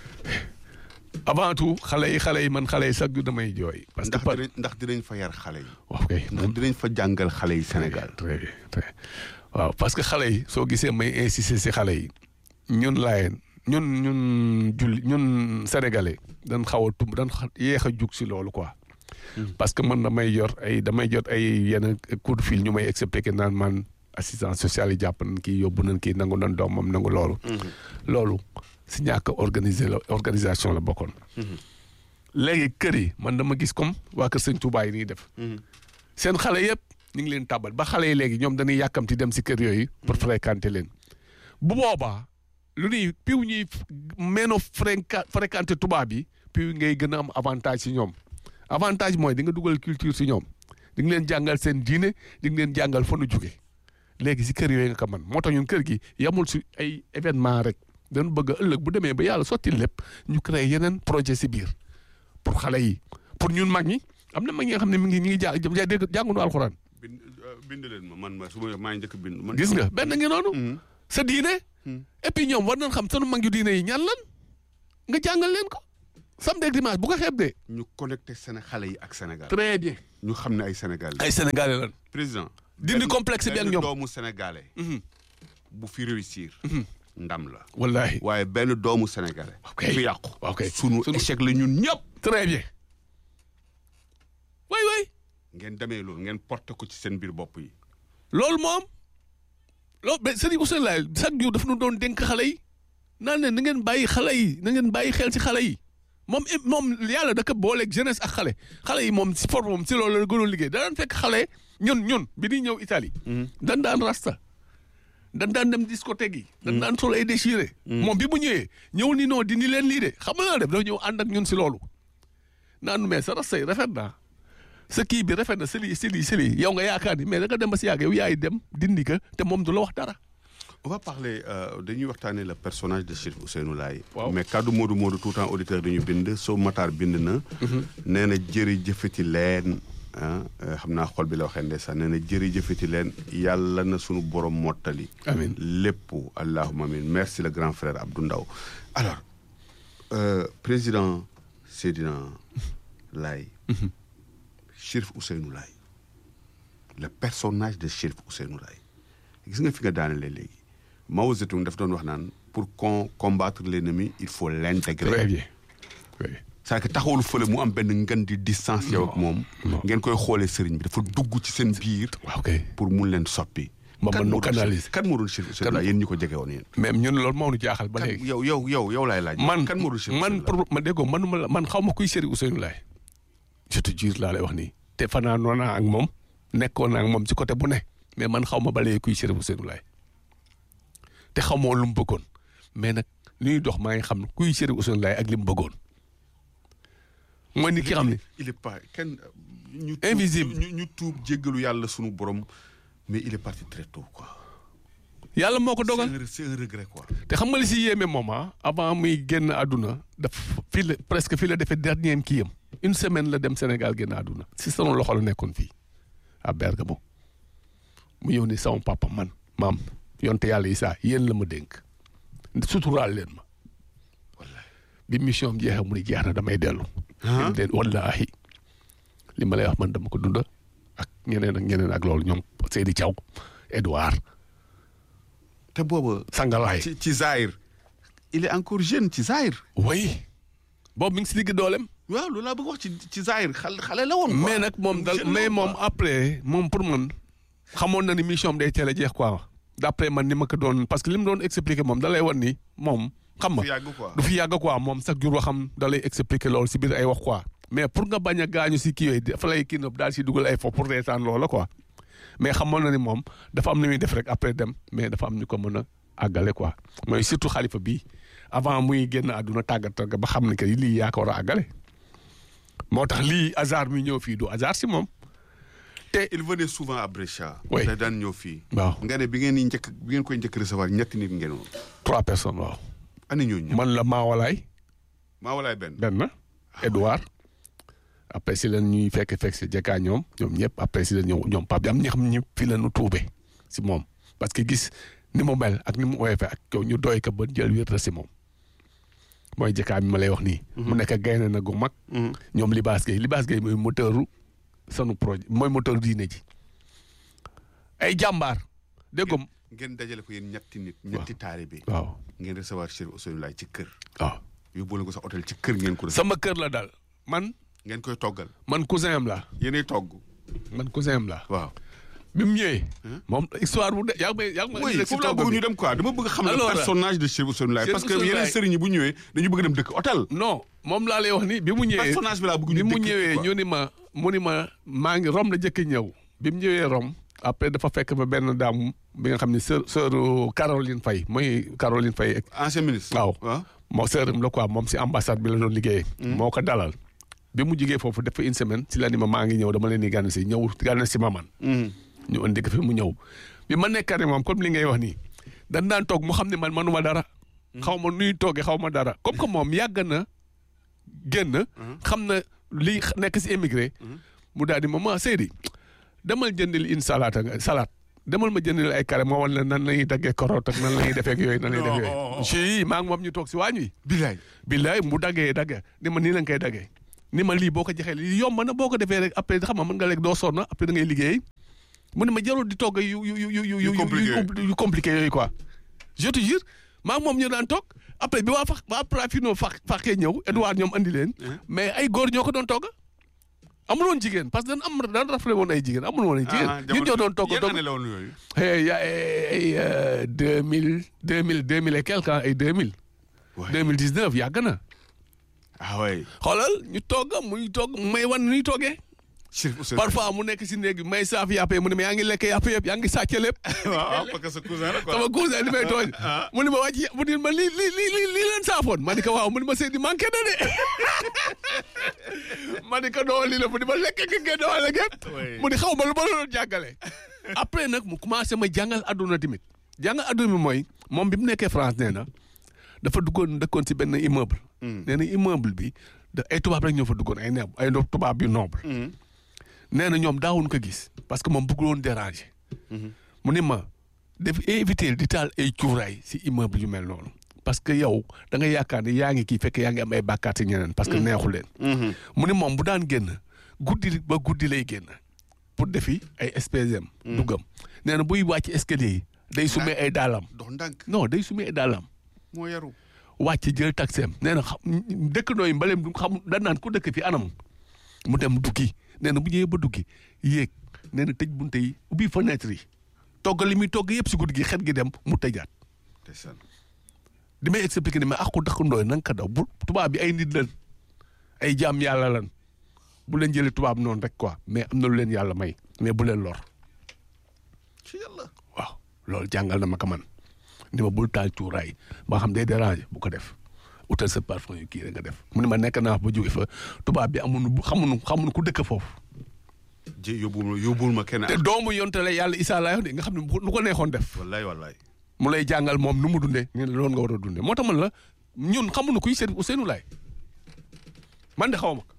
avant tout xale yi xale yi man xale yi sax du damay jooy. parce que ndax dinañ ndax dinañ fa yar xale yi. waaw kay ndax dinañ fa jàngal xale yi Sénégal. très bien très waaw parce que xale yi soo gisee may insister si xale yi ñun laayeen ñun ñun julli ñun sénégalais dañ xaw a tumb dañ yéex a jug si loolu quoi. parce que man damay yor ay damay jot ay yenn coup de fil ñu may expliquer naan man assistance sociale yi jàpp nañ kii yóbbu nañ kii nangu nañ doomam nangu loolu. loolu si ñàkk organiser la organisation la bokkoon. léegi kër yi man dama gis comme waa kër sëñ Touba yi nii def. seen xale yëpp ñu ngi leen tàbbal ba xale yi léegi ñoom dañuy yàkkamti dem si kër yooyu. pour fréquenter leen. bu boobaa lu ñuy piw ñuy meeno fréquenter tubaab yi piw ngay gën a am avantage si ñoom. avantage mooy di nga dugal culture si ñoom di nga leen jàngal seen diine di nga leen jàngal fa nu jóge léegi si kër yooyu nga ko man moo tax ñun kër gi yamul si ay événement rek dañu bëgg ëllëg bu demee ba yàlla sotti lépp ñu créé yeneen projet si biir pour xale yi pour ñun mag ñi am na mag ñi nga xam ne mi ngi ñu ngi jàng dégg jànguñu alxuraan. bind bind leen ma man ma su ma maa ngi njëkk bind. man gis nga benn ngi noonu. sa diine. et puis ñoom war nañ xam sunu mag yu diine yi ñan lan nga jàngal leen ko. samedi ak dimanche bu ko xeeb de. ñu connecté Séné xale yi ak Sénégal. très bien. ñu xam ne ay Sénégalais. ay sénégalais lan. président. dindi complexe bi ak ñoom doomu sénégalais. bu fi réussir. ndam la. wallahi waaye benn doomu sénégalais. ok fi yàqu. ok sunu échec la ñun ñëpp. très bien. way way ngeen demee loolu ngeen porté ko ci seen biir bopp yi. loolu moom loolu mais Serigne Ousseynou Laye chaque jour daf nu doon dénk xale yi naan ne na ngeen bàyyi xale yi na ngeen bàyyi xel ci xale yi. moom moom yàlla da ko booleeg jeunesse ak xale xale yi moom si forme moom si loolu la gënoon liggéey da daan fekk xale ñun ñun bi di ñëw Italie. dañ daan rasta dañ daan dem discothèque yi. dañ daan sol ay déchiré. moom bi mu ñëwee ñëw ni non dindi leen lii de xam nga la def dafa ñëw ànd ak ñun si loolu. naan mais sa rasay rafet na sa kii bi rafet na si lii si lii si lii yow nga yaakaar ni mais da nga dem ba si yàgg yow yaay dem dindi ka te moom du la wax dara. on va parler euh, dañuy waxtaanee le personnage de Chérif Ousseynou Laye. Waaw. mais kaddu Modou Modou tout le temps auditeur dañu bind Sow Matar bind na. nee na jërëjëfati leen ah euh, xam naa xol bi la waxee ndeysaan nee na jërëjëfati leen yàlla na sunu borom mottali. Amiin. lépp allahumma amin merci le grand frère Abdou Ndaw alors euh, président Seydina Laye. Chérif Ousseynou Laye le personnage de Chérif Ousseynou Laye gis nga fi nga daanelee léegi Mao Zedong daf doon wax naan pour con combattre l'ennemi il faut l'intégrer très bien. oui. c'est-à-dire que taxawul fële mu am benn ngën di distance yow ak moom non. ngeen koy xoolee sëriñ bi dafa dugg ci seen biir waaw kay pour mun leen soppi Ba Kan mën nu moo doon canaliser. Chérif- kan moo doon Chérif Ousseynou Laye yéen ñi ko jege woon yéen même ñun loolu moo ñu jaaxal ba kan léegi. yow yow yow yow laay laaj man kan moo doon Chérif man Ousseynou Laye pour ma déggoo manuma la man xaw ma kuy Chérif Ousseynou Laye je te jure laa lay wax nii te fanaanoo naa ak moom nekkoon naa ak moom ci côté bu ne mais man xaw ma ba léegi kuy Chérif Ousseynou Laye te xamoo lu mu bëggoon mais nag li ñuy dox maa ngi xam kuy Chérif Ousseynou Laye ak li mu bëggoon mooy ni ki xam ne il est pas kenn ñu Invisible. ñu ñu tuub jéggalu yàlla sunu borom mais il est parti très tôt quoi yàlla moo ko dogal c'est un- c'est un regret quoi te xam nga li si yéeme moom ah avant muy génn àdduna daf fii la presque fii la defee dernier kii yam une semaine la dem Sénégal génn àdduna si sama loxo la nekkoon fii à Bergamo mu ñëw ni sama papa man maam yonte yàlla yi saa yéen la ma dénk suturaal leen ma bi mission am jeexee mu ni jeex na damay dellu. Ah. dem leen wallaahi li ma lay wax man dama ko dunda ak ñeneen ak ñeneen ak loolu ñoom Seydi Thiaw Edouard te booba Sangalaay. ci ci Zahir il est encore jeune ci Zahir oui boobu mi ngi si digg dooleem. waaw loolu laa bëgg wax ci ci Zahir xale xale la woon quoi. mais nag moom dal Jeune mais la woon, moom quoi. après moom pour man xamoon na ni mission am day teel a jeex quoi d'après man ni ma ko doon parce que li mu doon expliquer moom da lay wan ni moom xam fi nga yàgg quoi. du fi yàgg quoi moom chaque jour waxam da lay expliquer loolu si biir ay wax quoi mais pour nga bañ a gaañu si kii yooyu dafa lay kii daal si dugal ay fo pour reetaan loola quoi mais xamoon na ni moom dafa am na muy def rek après dem mais dafa am ñu ko mën a àggale quoi mooy surtout xalifa bii avant muy génn àdduna tàggat tàggat ba xam ne que lii yaa ko war a àggale moo tax lii hasard mi ñëw fii du hasard si moom te il venait souvent à Brescia. Oui. da daan ñëw fii. waaw nga ne bi ngeen di njëkk bi ngeen koy njëkk recevoir ñetti nit ngeen woon. trois personnes waaw ana ñooñu ñëpp. man la Maawalaay maa walaay benn. benn Edouard après si leen ñuy fekk fekk si jekkaa ñoom ñoom ñëpp après si leen ñëw ñoom Pape am ñi xam ñëpp fi la ñu tuube si moom parce que gis ni mu mel ak ni mu oyofee ak yow ñu doy ko ba jël wér si moom mooy jekkaa bi ma lay wax nii. mu nekk gaynde na gu mag. ñoom Libaas Gueye Libaas Gueye mooy moteuru sanu projet mooy moteur diine ji ay jàmbaar dégg nga ngeen dajale ko yéen ñetti nit. ñetti taalibe. waaw ngeen recevoir Chérif Ousseynou Laye ci kër. waaw yóbbu ko sa hôtel ci kër ngeen ko. recevoir. sama kër la daal man ngeen koy toggal. man cousin am la yéenay togg. man cousin am la waaw. bi mu ñëwee. moom histoire bu de yaa ngi may yaa ngi may oui indi rek si foofu laa togg bëgg bi. ñu dem quoi dama bëgg xam le Alors, personnage de Chérif Ousseynou Laye Chérif parce que Ousseynou yeneen Laye. sëriñ yi bu ñëwee dañu bëgg dem dëkk hôtel. non moom laa lay wax ni bi mu ñëwee personnage bi laa bëgg ñu bi mu dëkk ñëwee quoi. ñu ni ma mu ni ma maa ngi Rome la jëkk ñëw bi mu ñëwee Rome après dafa fekk ba benn daam bi nga xam ne sœur sœur Caroline Faye mooy Caroline Faye ancien ministre. waaw waaw. moo sœuram la quoi moom si ambassade bi la doon liggéeyee. moo ko dalal bi mu jigee foofu def fa une semaine si la ni ma maa ngi ñëw dama leen di gànn si ñëw gànn si ma man Mhm. ñu indi ko fi mu ñëw bi ma nekkee moom comme li ngay wax nii dañ daan toog mu xam ne man manuma dara. xaw ma nuy toogee xaw ma dara comme que moom yàgg na génn. xam na li nekk si émigré. mu daal di ma ma Seydi demal jëndil une salade nga salade demal ma jëndil ay carré moo wan la nan la ñuy daggee koroot ak nan la ñuy defee ak yooyu nan la ñuy defee yooyu. si maa ngi moom ñu toog si waañ wi. bilaay. billaay mu daggee daggee ni ma nii la nga koy daggee ni ma lii boo ko joxee lii yomb na boo ko defee rek après xam nga mën nga lekk doo sonn après da ngay liggéey mu ne ma jarul di togg yu yu yu yu yu yu compliqué. yu compliqué yooyu quoi. je te jure maa ngi moom ñu daan toog après bi waa fax waa Prafino fax faxee ñëw Edouard ñoom andi leen. mais ay góor ñoo ko doon togg. amul woon jigéen parce que dañ am daan rafetlu woon ay jigéen amul woon ay jigéen. ñun ñoo doon togg yéen togg année la woon yooyu. ay ya ay deux mille deux mille deux mille et quelque ans ay deux mille. Ouais. deux mille dix neuf yàgg na. ah ouais. xoolal ñu togg muy togg may wan nuy toggee Chérif Ousseynou parfois mu nekk si néeg bi may saaf yàpp yi mu ne ma yaa ngi lekk yàpp yëpp yaa ngi sàcc lépp waaw waaw parce que sa cousin la quoi. sama cousin di may tooñ mu ne ma wàcc mu ne ma lii lii lii lii lii leen saafoon ma ni ko waaw mu ne ma Seydi manqué na de ma ni ko doo lii la mu ne ma lekk nga ngeen doo la gépp Oui. mu ni xaw ma lu ma la doon jàngale après nag mu commencé ma jàngal adduna tamit jàngal adduna bi mooy moom bi mu nekkee France nee na dafa duggoon dëkkoon si benn immeuble nee na immeuble bi da ay tubaab rek ñoo fa duggoon ay neeb ay tubaab yu noble nee na ñoom daawuñ ko gis parce que moom bëggul woon déranger. mu ni ma def éviter di taal ay cuuraay si immeuble yu mel noonu. parce que yow da nga yaakaar ne yaa ngi kii fekk yaa ngi am ay bàkkaat si ñeneen. parce que neexu leen. mu ni moom bu daan génn guddi ba guddi lay génn pour defi ay espèces am. duggam nee na buy wàcc escalier yi day sumee ay daalam. dox ndànk non day sumee ay daalam. moo yaru. wàcc jël taxeem nee na xam dëkkandoo yi mbaleem du xam da naan ku dëkk fi anam mu dem duggi nee na bu ñëwee ba duggi yéeg nee na tëj bunte yi ubbi fenêtre yi togg li muy togg yëpp si guddi gi xet gi dem mu tëjaat ndeysaan. di may expliqué ni mais ak ku dëkkandoo yi na nga ko daw bu tubaab bi ay nit lan ay jaam yàlla lan bu leen jëlee tubaab noonu rek quoi mais am na lu leen yàlla may mais bu leen lor ci yàlla. waaw loolu jàngal na ma ko man ni ma bul taal cuuraay ba xam day déranger bu ko def utal sa parfum yu kii rek nga def mu ne ma nekk naa ba jóge fa tubaab bi amuñu bu xamuñu xamuñu ku dëkk foofu. ji yóbbul ma yóbbul ma kenn. te doomu yontale yàlla Isaa laa de nga xam ne bu lu ko neexoon def. wallaay wallaay. mu lay jàngal moom nu mu dundee ñu ne loolu nga war a dundee moo tax man la ñun xamuñu kuy Chérif Ousseynou Laye man de xaw ma ko.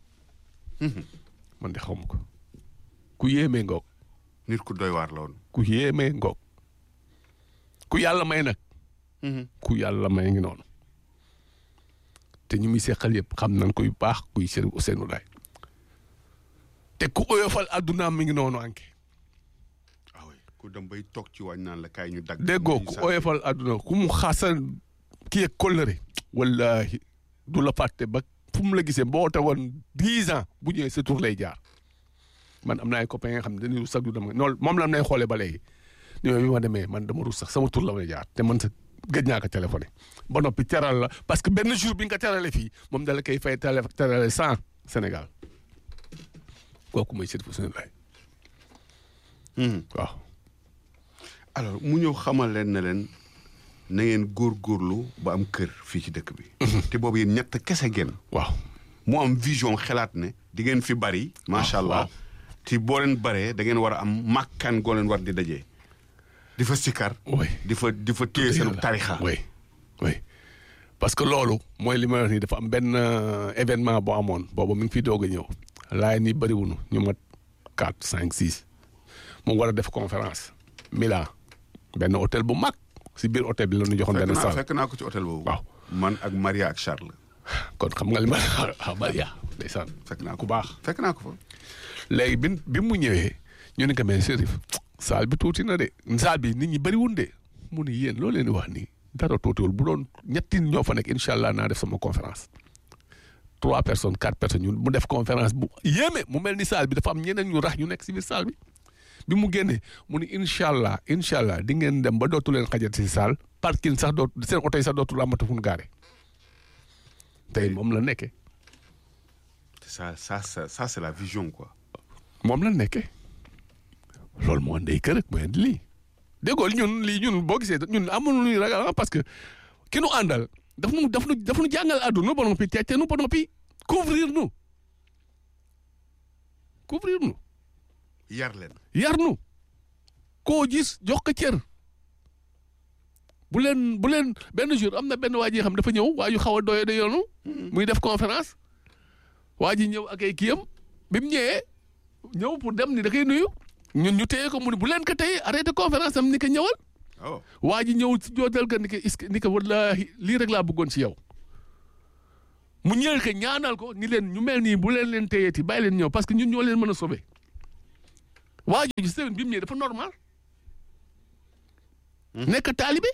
man de xaw ma ko ku yéemee ngoog nit ku doy waar la woon. ku yéemee ngoog ku yàlla may nag. ku yàlla may ngi noonu te ñu muy seqal yëpp xam nañ koy baax kuy Chérif Ousseynou Laye te ku oyofal addunaam mi ngi noonu anke ah oui ku dem bay toog ci waañ naan la kaay ñu dagg. déggoo ku oyofal adduna ku mu xaasal kii ak kóllëre wallahi du la fàtte ba fu mu la gisee boo tegoon dix ans bu ñëwee sa tur lay jaar man am na ay copains nga xam ne dañuy rus sax du dem noonu moom la nay xoolee ba léegi ni ma bi ma demee man dama rus sax sama tur la may jaar te man sa gëj naa ko téléphoné ba noppi teral la parce que benn jour bi nga ko terale fii moom dala koy fay télé terale cent Sénégal kooku mooy Chérif Ousseynou Laye waaw alors mu ñëw xamal leen ne leen na ngeen góorgóorlu ba am kër fii ci dëkk bi. te boobu yéen ñett kese ngeen. waaw mu am vision xelaat ne di ngeen fi bari. macha allah waaw. te boo leen baree da ngeen war a am màkkaan goo leen war di dajee. di fa sikkar. oui di fa di fa téye seen tarixa. oui oui parce que loolu mooy li ma wax nii dafa am benn euh, événement boo amoon boobu mi ngi fi doog a ñëw laay ni bëriwunu ñu mat quatre cinq six mu war a def conférence Milan benn hôtel bu mag si biir hôtel bi la ñu joxoon fekk benn naa salle fekk naa ko ci hôtel boobu. waaw man ak Maria ak Charles. kon xam nga li ma ah Maria ndeysaan fekk naa ko ku baax fekk naa ko fa. léegi bi bi mu ñëwee ñu ne ko mais Chérif salle bi tuuti na de salle bi nit ñi bëriwun de mu ne yéen loolu leen di wax nii dara tuutiwul bu doon ñetti ñoo fa nekk incha allah naa def sama conférence trois personnes quatre personnes ñun mu def conférence bu yéeme mu mel ni salle bi dafa am ñeneen ñu rax ñu nekk si biir salle bi bi mu génnee mu ni incha allah incha allah di ngeen dem ba dootu leen xajat si salle parking sax dootu seen oto yi sax dootul amatu fu ñu gaare tey moom la nekkee ça ça ça ça c'est la vision quoi. moom la nekkee loolu moo ndey kër ak mooy indi lii déggoo ñun lii ñun boo gisee ñun amul lu ñuy ragal ah parce que ki nu àndal daf nu daf nu daf nu jàngal àdduna ba noppi tecce nu ba noppi couvrir nu couvrir nu yar leen. yar nu koo gis jox ko cër bu leen bu leen benn jour am na benn waa ji xam dafa ñëw waa ju xaw a doye de yoonu muy def conférence waa ji ñëw ak ay kiyam bi mu ñëwee ñëw pour dem ni da koy nuyu ñun ñu téye ko mu ne bu leen ko téye arrêté conférence am ni ko ñëwal oh waa ji ñëw si jootal ko ni ko is ni ko wallaahi lii rek laa bëggoon si yow mu ñëwal ko ñaanal ko ni leen ñu mel nii bu leen leen téyeeti bàyyi leen ñëw parce que ñun ñoo leen mën a sauver waa jooju semaine bi mu ñëwee dafa normal nekk taalibe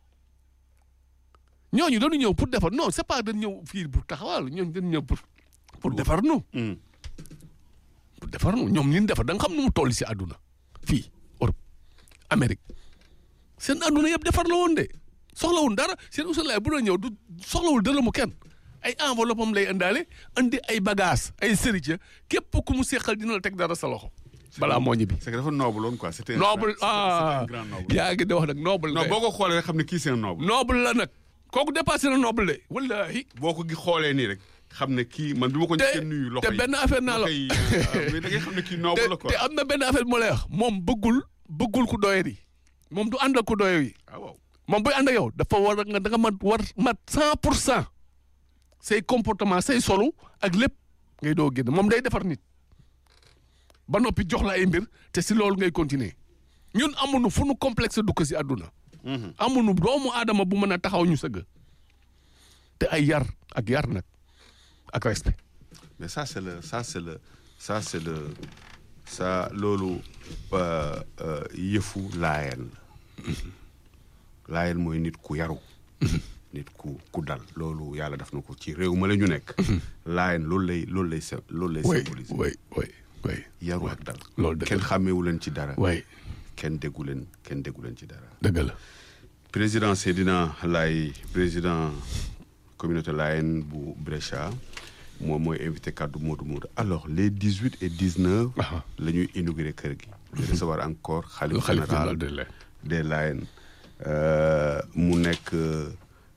ñooñu dañu ñëw pour defar non c'est pas dañu ñëw fii pour taxawal ñooñu dañu ñëw pour pour defar nu pour defar nu ñoom ñun defar da nga xam nu mu toll si àdduna fii Europe Amérique seen àdduna yëpp defar la woon de soxlawul dara seen Ousseynou Laye bu doon ñëw du soxlawul dërëmu kenn ay enveloppe am lay indaale andi ay bagages ay sëriñ képp ku mu seqal dina la teg dara sa loxo balaa moo ñibbi. c'est que dafa noble woon quoi c'était un noble grand- ah c'était un grand noble. yaa ngi di wax nag noble non de. boo ko xoolee rek xam ne kii c'est un noble noble la nag kooku dépassé na noble de wallahi boo ko gi xoolee nii rek xam ne kii man bi ma ko te njëkkee nuyu loxo te yi benn affaire naa la loxo yi, euh, mais da ngay xam ne kii noble la te quoi te am na benn affaire bu ma lay wax moom bëggul bëggul ku doye di moom du ànd ak ku doye yi ah waaw moom buy ànd ak yow dafa war a nga da nga mat war mat cent pour cent say comportement say solu ak lépp ngay doo génn moom day defar nit ba noppi jox la ay mbir te si loolu ngay continuer ñun amuñu fu nu complexe du ko si àdduna amuñu doomu aadama bu mën a taxaw ñu sëgg te ay yar ak yar nag ak respect mais ça c'est le ça c'est le ça c'est le ça loolu euh, euh, yëfu laayeen la laayeen mooy nit ku yaru nit ku ku dal loolu yàlla def na ko ci réew ma la ñu nekk laayeen loolu lay loolu lay sy- loolu lay oui symboliser oui oui oui yaru ak dal loolu dëgg kenn la xàmmeewu leen ci dara oui kenn déggu leen kenn déggu leen ci dara dëgg la président Seydina Laye président communauté Layène bu Brescia moom mooy invité kaddu Modou Modou alors les dix huit et dix neuf Aha. la ñuy inauguré kër gi di recevoir encore le xalif xalif général général de la des Layènes euh, mu nekk euh,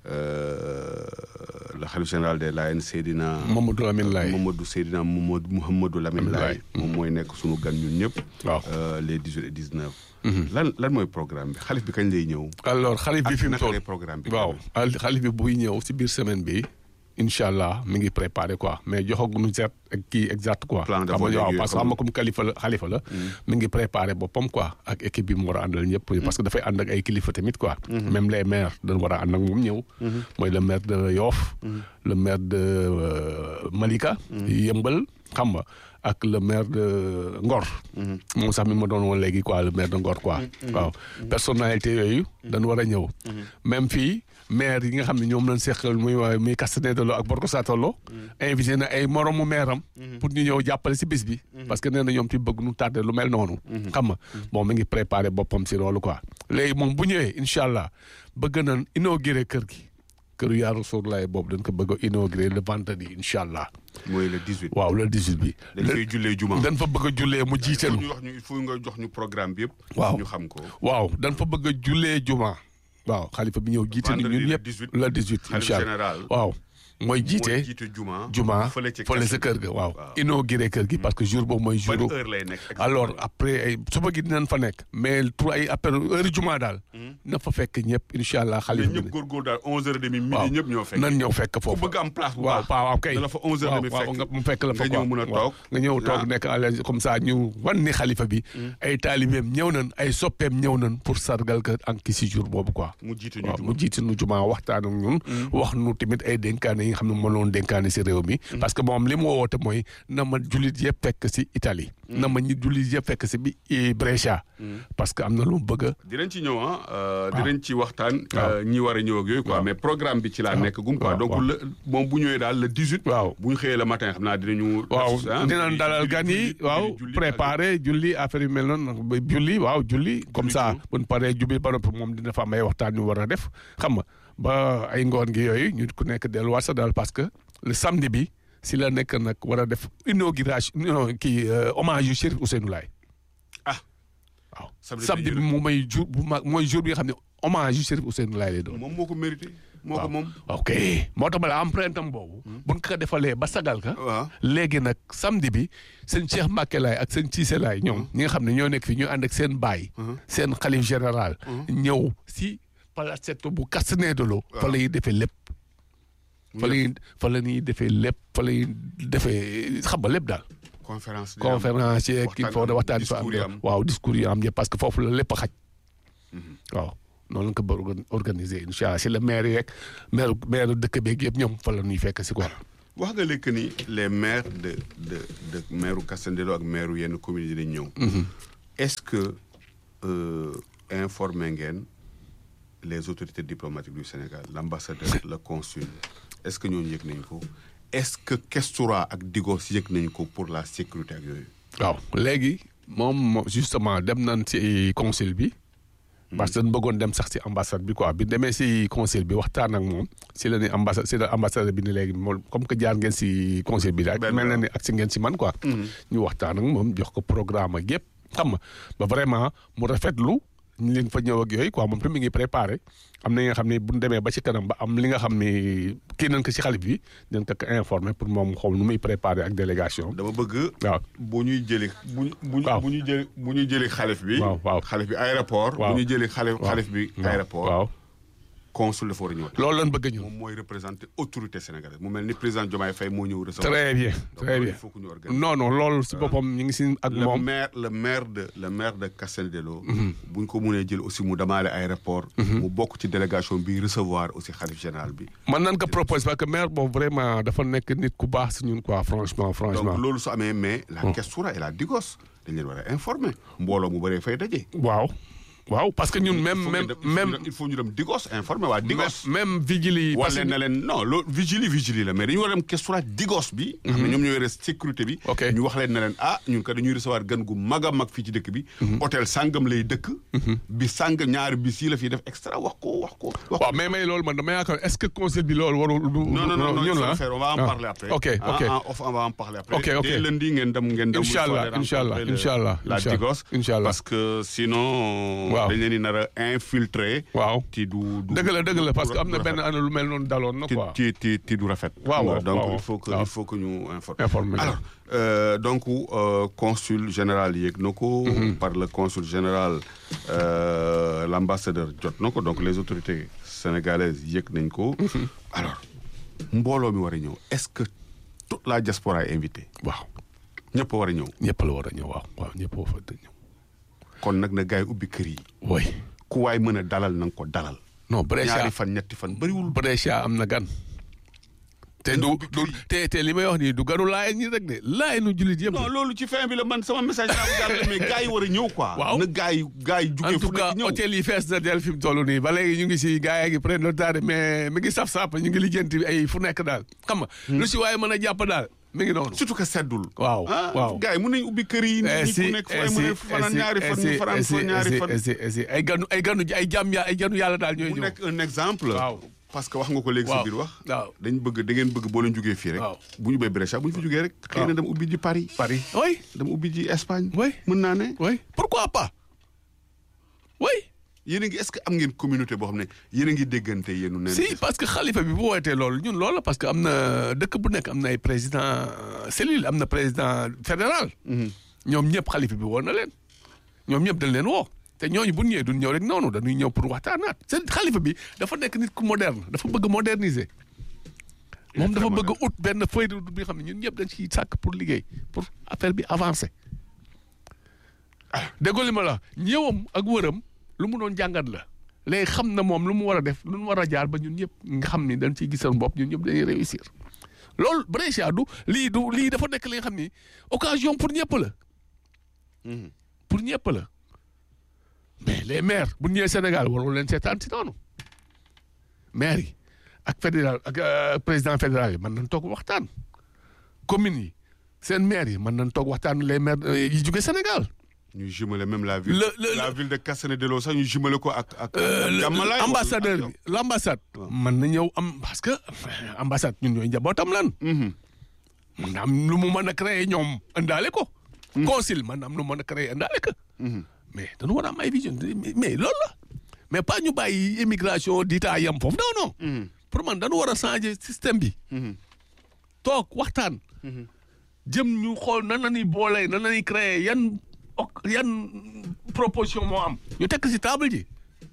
le xalif général des Layènes Seydina Mamadou Lamine Laye Mamadou Seydina Mamadou Mouhamadou Lamine Lamine Laye Laye. moom mooy nekk sunu gan ñun ñëpp waaw euh, les dix huit et dix neuf lan lan mooy programme bi xalif bi kañ lay ñëw alors xalif bi ak fi mu naka toll lay programme bi waaw al- xalif bi buy ñëw si biir semaine bi incha allah mi ngi préparé quoi mais joxaguñu set ak kii exact quoi. Plan de xam nga vote waaw yeeg parce que yooyu xam nga comme kalifa la xalifa la. mi ngi préparé boppam quoi ak équipe bi mu war a àndal ñëpp. parce que dafay ànd ak ay kilifa tamit quoi. même les maires dañ war a ànd ak moom ñëw. mooy le maire de Yoff. le maire de euh, Malika. Yëmbal xam nga ak le maire de Ngor. moom sax mi ma doon woon léegi quoi le maire de Ngor quoi. waaw personnalité yooyu. dañ war a ñëw. même fii maire yi nga xam ne ñoom lañ seqal muy waa muy Castaneda ak Borgo Satollo. invité na ay moromu maire am. pour ñu ñëw jàppale si bis bi. parce que nee na ñoom ci bëgg nu tardé lu mel noonu. xam nga bon mi ngi préparé boppam si loolu quoi. léegi moom bu ñëwee incha allah bëgg nañ inauguré kër gi. këru yaa Rasulullah boobu dañ ko bëgg a inauguré le vendredi incha allah. mooy le 18. waaw le 18 bi. dañ fay jullee juma. dañ fa bëgg a jullee mu jiite il faut nu ñu wax ñu il faut nga jox ñu programme bi yëpp. Waaw. ñu xam ko. waaw dañ fa bëgg a jullee juma. waaw xalifa bi ñëw jiite ni Vendredi ñun le ñëpp 18, le 18 xalif incha allah général. waaw mooy mooy jiite jiite juma. juma fële ci fële sa kër ga waaw inauguré kër gi parce que jour boobu mooy jour ban heure lay nekk. exactement. alors après ay suba gi dinañ fa nekk mais pour ay après heure juma daal na fa fekk ñëpp incha allah mais xalifa bi ñëpp góorgóor daal 11h30 midi waaw ñëpp ñoo fekk. nan ñëw fekk ku foofu bëgg am place bu waaw baax. waaw waaw kay dala fa 11h30 waaw fekk. waaw nga mu fekk la fa nga ñëw quoi. mën a waaw. toog. nga ñëw toog Ah. nekk à l'aise comme ça ñu wan ni xalifa bi ay taalibeem ñëw nañ ay soppeem ñëw nañ pour sargal ka ak ki si jour boobu quoi mu jiite ñu waaw juma. mu jiite nu juma waxtaan ak ñun wax nu tamit ay dénkaane yi nga xam ne mënoon dénkaane si réew mi parce que moom li mu woote mooy na ma jullit yëpp fekk si Italie na ma ñi jullit yëpp fekk si bi i Brescia parce que am na lu mu bëgg a dinañ ci ñëw ah. euh, dinañ ci waxtaan. Waaw. euh, ñi war a ñëw ak yooyu quoi mais programme bi ci laa nekk gum quoi waaw, donc waaw. le moom bu ñëwee daal le 18. waaw bu ñu xëyee le matin xam naa dinañu. waaw ah, dinañ julli- dalal julli- gan yi julli- waaw julli- julli- préparé julli affaire yu mel noonu ba julli waaw julli comme Julli ça juróom. bu ñu paree jubi ba noppi moom dina fa am ay waxtaan yu war a def xam nga ba ay ngoon gi yooyu ñu ku nekk delluwaat sa daal parce que le samedi bi si la nekk nag war a def inauguration non kii euh, hommage yu Chérif Ousseynou Laye ah waaw Samedi samedi bi bi moom mooy jour bu mag mooy jour bi nga xam ne hommage yu Chérif Ousseynou Laye lay doon moom moo ko mérité. moo ko moom. ok moo tax ma la empreinte am boobu buñ ko defalee ba sagal ka waaw. léegi nag samedi bi seen Cheikh Mbacke Laye ak seen Cissé Laye ñoom ñi nga xam ne ñoo nekk fi ñu ànd ak seen baay seen xalif général ñëw si palacetto bu Castanedolo fa la ñuy defee lépp fa la ñuy fa la ñuy defee lépp fa la ñuy defee xam nga lépp daal conférence. dina am. conférence yeeg kii waxtaan foo de am, waxtaan fa am discours yi am. waaw discours yi am yëpp parce que foofu la lépp a xaj waaw noonu la ko bëgg organ- organiser incha allah si la maire yeeg maire maire dëkk beeg yëpp ñoom fa la ñuy fekk si quoi wax nga léegi ni les maires de de de maire Castandelo ak maire yenn communes yi dañ ñëw. est-ce que euh, informé ngeen les autorités diplomatiques du Sénégal l'ambassadeur le consul est-ce que ñooñu yëg nañ ko est-ce que Kestura ak Digos yëg nañ ko pour la sécurité ak yooyu. waaw léegi moom mo- justement dem nañ ci consul bi parce que dañ bëggoon dem sax si ambassade bi quoi bi demee si conseil bi waxtaan ak moom si la ni ambassade si la ambassadeur bi ni léegi moom comme que jaar ngeen si conseil bi rek Benn mel na yoon. ni ak si ngeen si man quoi ñu waxtaan ak moom jox ko programme ak yëpp xam nga ba vraiment mu rafetlu ñu leen fa ñëw ak yooyu quoi moom tamit mi ngi préparé am na nga xam ne bu ñu demee ba ci kanam ba am li nga xam ne kii nañ ko si xalif bi dañ ko ko informé pour moom xool nu muy préparé ak délégation dama bëgg. waaw bu ñuy jëlee bu ñu bu ñu Waaw. bu ñuy jëlee bu ñuy jëlee xalif bi. Waaw, waaw. xalif bi aéroport. Waaw. bu ñuy jëlee xalif waaw. xalif bi waaw aéroport. waaw consul dafa war a ñëw. loolu lañ bëgg ñun moom mooy représenté autorité sénégalaise mu mel ni président Diomaye Faye moo ñëw recevoir. très bien Donc, très loolu bien il faut que ñu organiser. non non loolu si boppam ñu ngi si ak le moom maire le maire de le maire de Castel Dello. bu ñu ko mënee jël aussi mu demaale aéroport. mu bokk ci délégation bi recevoir aussi xalif général bi. man nan ko propose parce que maire boobu vraiment dafa nekk nit ku baax si ñun quoi franchement franchement donc loolu su amee mais la questura et la digos dañ leen war a informer mbooloo mu bëree fay daje. waaw waaw parce que ñun Il même faut même ñu dem- il faut ñu même dem- il faut ñu dem digos informer waa digos. même même vigile yi parce wala que na leen non loolu vigile vigile la mais dañu war a dem questura digos bi. nga xam ne ñoom ñoo yore sécurité bi. Ok. ñu wax leen ne leen ah ñun kat dañuy recevoir gan gu mag a mag fii ci dëkk bi. hôtel sangam lay dëkk. bi sangam ñaari bis yi la fiy def extra wax ko wax ko. wax ko. waaw mais mais loolu man dama yaakaar est-ce que conseil bi loolu warul du non non non non il ñun faut la le faire on va en ah. parler après. ok Ah, ok en off, on va en parler après. Ok, ok. Dès lundi ngeen dem ngeen dem. Inch'Allah, vous allez Inch'Allah, rencontrer le- Inch'Allah, la Inch'Allah, Digos. Inch'Allah. parce que sinon. Waaw. dañ leen di nar a infiltrer. waaw ti du du dëgg la dëgg la parce que am na du benn rafet. année lu mel noonu daloon na ti quoi ti ti ti du rafet. Waaw, waaw, donc waaw, il faut que waaw. il faut que ñu informer. Informer. alors euh, donc euh, consul général yéeg na ko. par le consul général euh, l' ambassadeur jot na ko donc les autorités sénégalaises yéeg nañ ko. alors mbooloo mi war a ñëw est ce que toute la diaspora est invitée waaw ñëpp a war a ñëw. ñëpp la war a ñëw waaw waaw ñëpp a war a ñëw kon nag na gars yi ubbi kër yi. oui ku waay mën a dalal na nga ko dalal. non Brescia ñaari fan ñetti fan bëriwul. Brescia am na gan te du du te te li may wax nii du ganu laay ñi rek de laay nu jullit yëpp non loolu ci fin bi la man sama message naa ko jàllale mais gars yi war a ñëw quoi. Waaw. na gars yi gars yi en jugee fu tout cas nekk ñëw. hôtel yi fees na del fi mu toll nii ba léegi ñu ngi si gars yi ngi prendre le temps de mais mi ngi saf-sap ñu ngi lijjanti ay fu nekk daal xam nga lu si waaye mën a jàpp daal mi ngi noonu surtout que seddul. waaw ah waaw gars yi mën nañu ubbi kër yi. nit ñi ku nekk fu ay mën a fanaan ñaari fan ñu fanaan fa ñaari fan. fan ay ganu ay ganu ay jàmm ya ay ganu yàlla daal ñooy mu ñëw nekk un exemple. Waaw. parce que wax nga ko léegi Waaw. sa biir wax. waaw dañ bëgg da ngeen bëgg boo leen jugee fii rek. Waaw. bu ñu bay Brescia bu ñu fi jugee rek. xëy na Waaw. dem ubbi ji Paris. Paris oui dem ubbi ji Espagne. Oui. mën naa ne. oui pourquoi pas oui yéen a ngi est-ce que am ngeen communauté boo xam ne yéen a ngi déggante yéenu neen si parce que xalifa bi bu wootee loolu ñun loolu la parce que am na dëkk bu nekk am na ay président euh, cellule am na président fédéral ñoom ñëpp xalifa bi woo na leen ñoom ñëpp dañ leen woo te ñooñu bu ñu ñëwee duñ ñëw rek noonu dañuy ñëw pour waxtaanaat seen xalifa bi dafa nekk nit ku moderne dafa bëgg moderniser moom dafa bëgg ut benn feuille de route bi nga xam ne ñun ñëpp dañ ciy sàkk pour liggéey pour affaire bi avancer déggoo li ma la ñëwam ak wëram lu mu doon jàngat la léegi xam na moom lu mu war a def lu mu war a jaar ba ñun ñëpp nga xam ni dañ ciy gis seen bopp ñun ñëpp dañuy réussir loolu Brescia du lii du lii dafa nekk li nga xam ni occasion pour ñëpp la pour ñëpp la mais les maires bu ñu ñëwee Sénégal warul leen seetaan si noonu maires yi ak fédéral ak euh, président fédéral yi mën nañ toog waxtaan communes yi seen maires yi mën nañ toog waxtaan les maires euh, yi jóge Sénégal ñu jumelé même la ville. Le- le- la ville de Cassane-Delao sax ñu jumelé ko ak ak. Euh, ak le- Diamalaye wala ambassadeur ak bi l' ambassade. mën na ñëw am parce que ambassade ñun ñooy njabootam lan. Mhm. mën na am lu mu mën a créer ñoom indaale ko. consul mën na am lu mu mën a créer indaale ko. mais dañu war a am ay vision mais mais loolu la mais pas ñu bàyyi immigration diita yam foofu non non. pour man dañu war a changer système bi. toog waxtaan. jëm ñu xool nan la ñuy boole nan la ñuy créer yan ok yan proposition moo am. ñu tekk si table ji.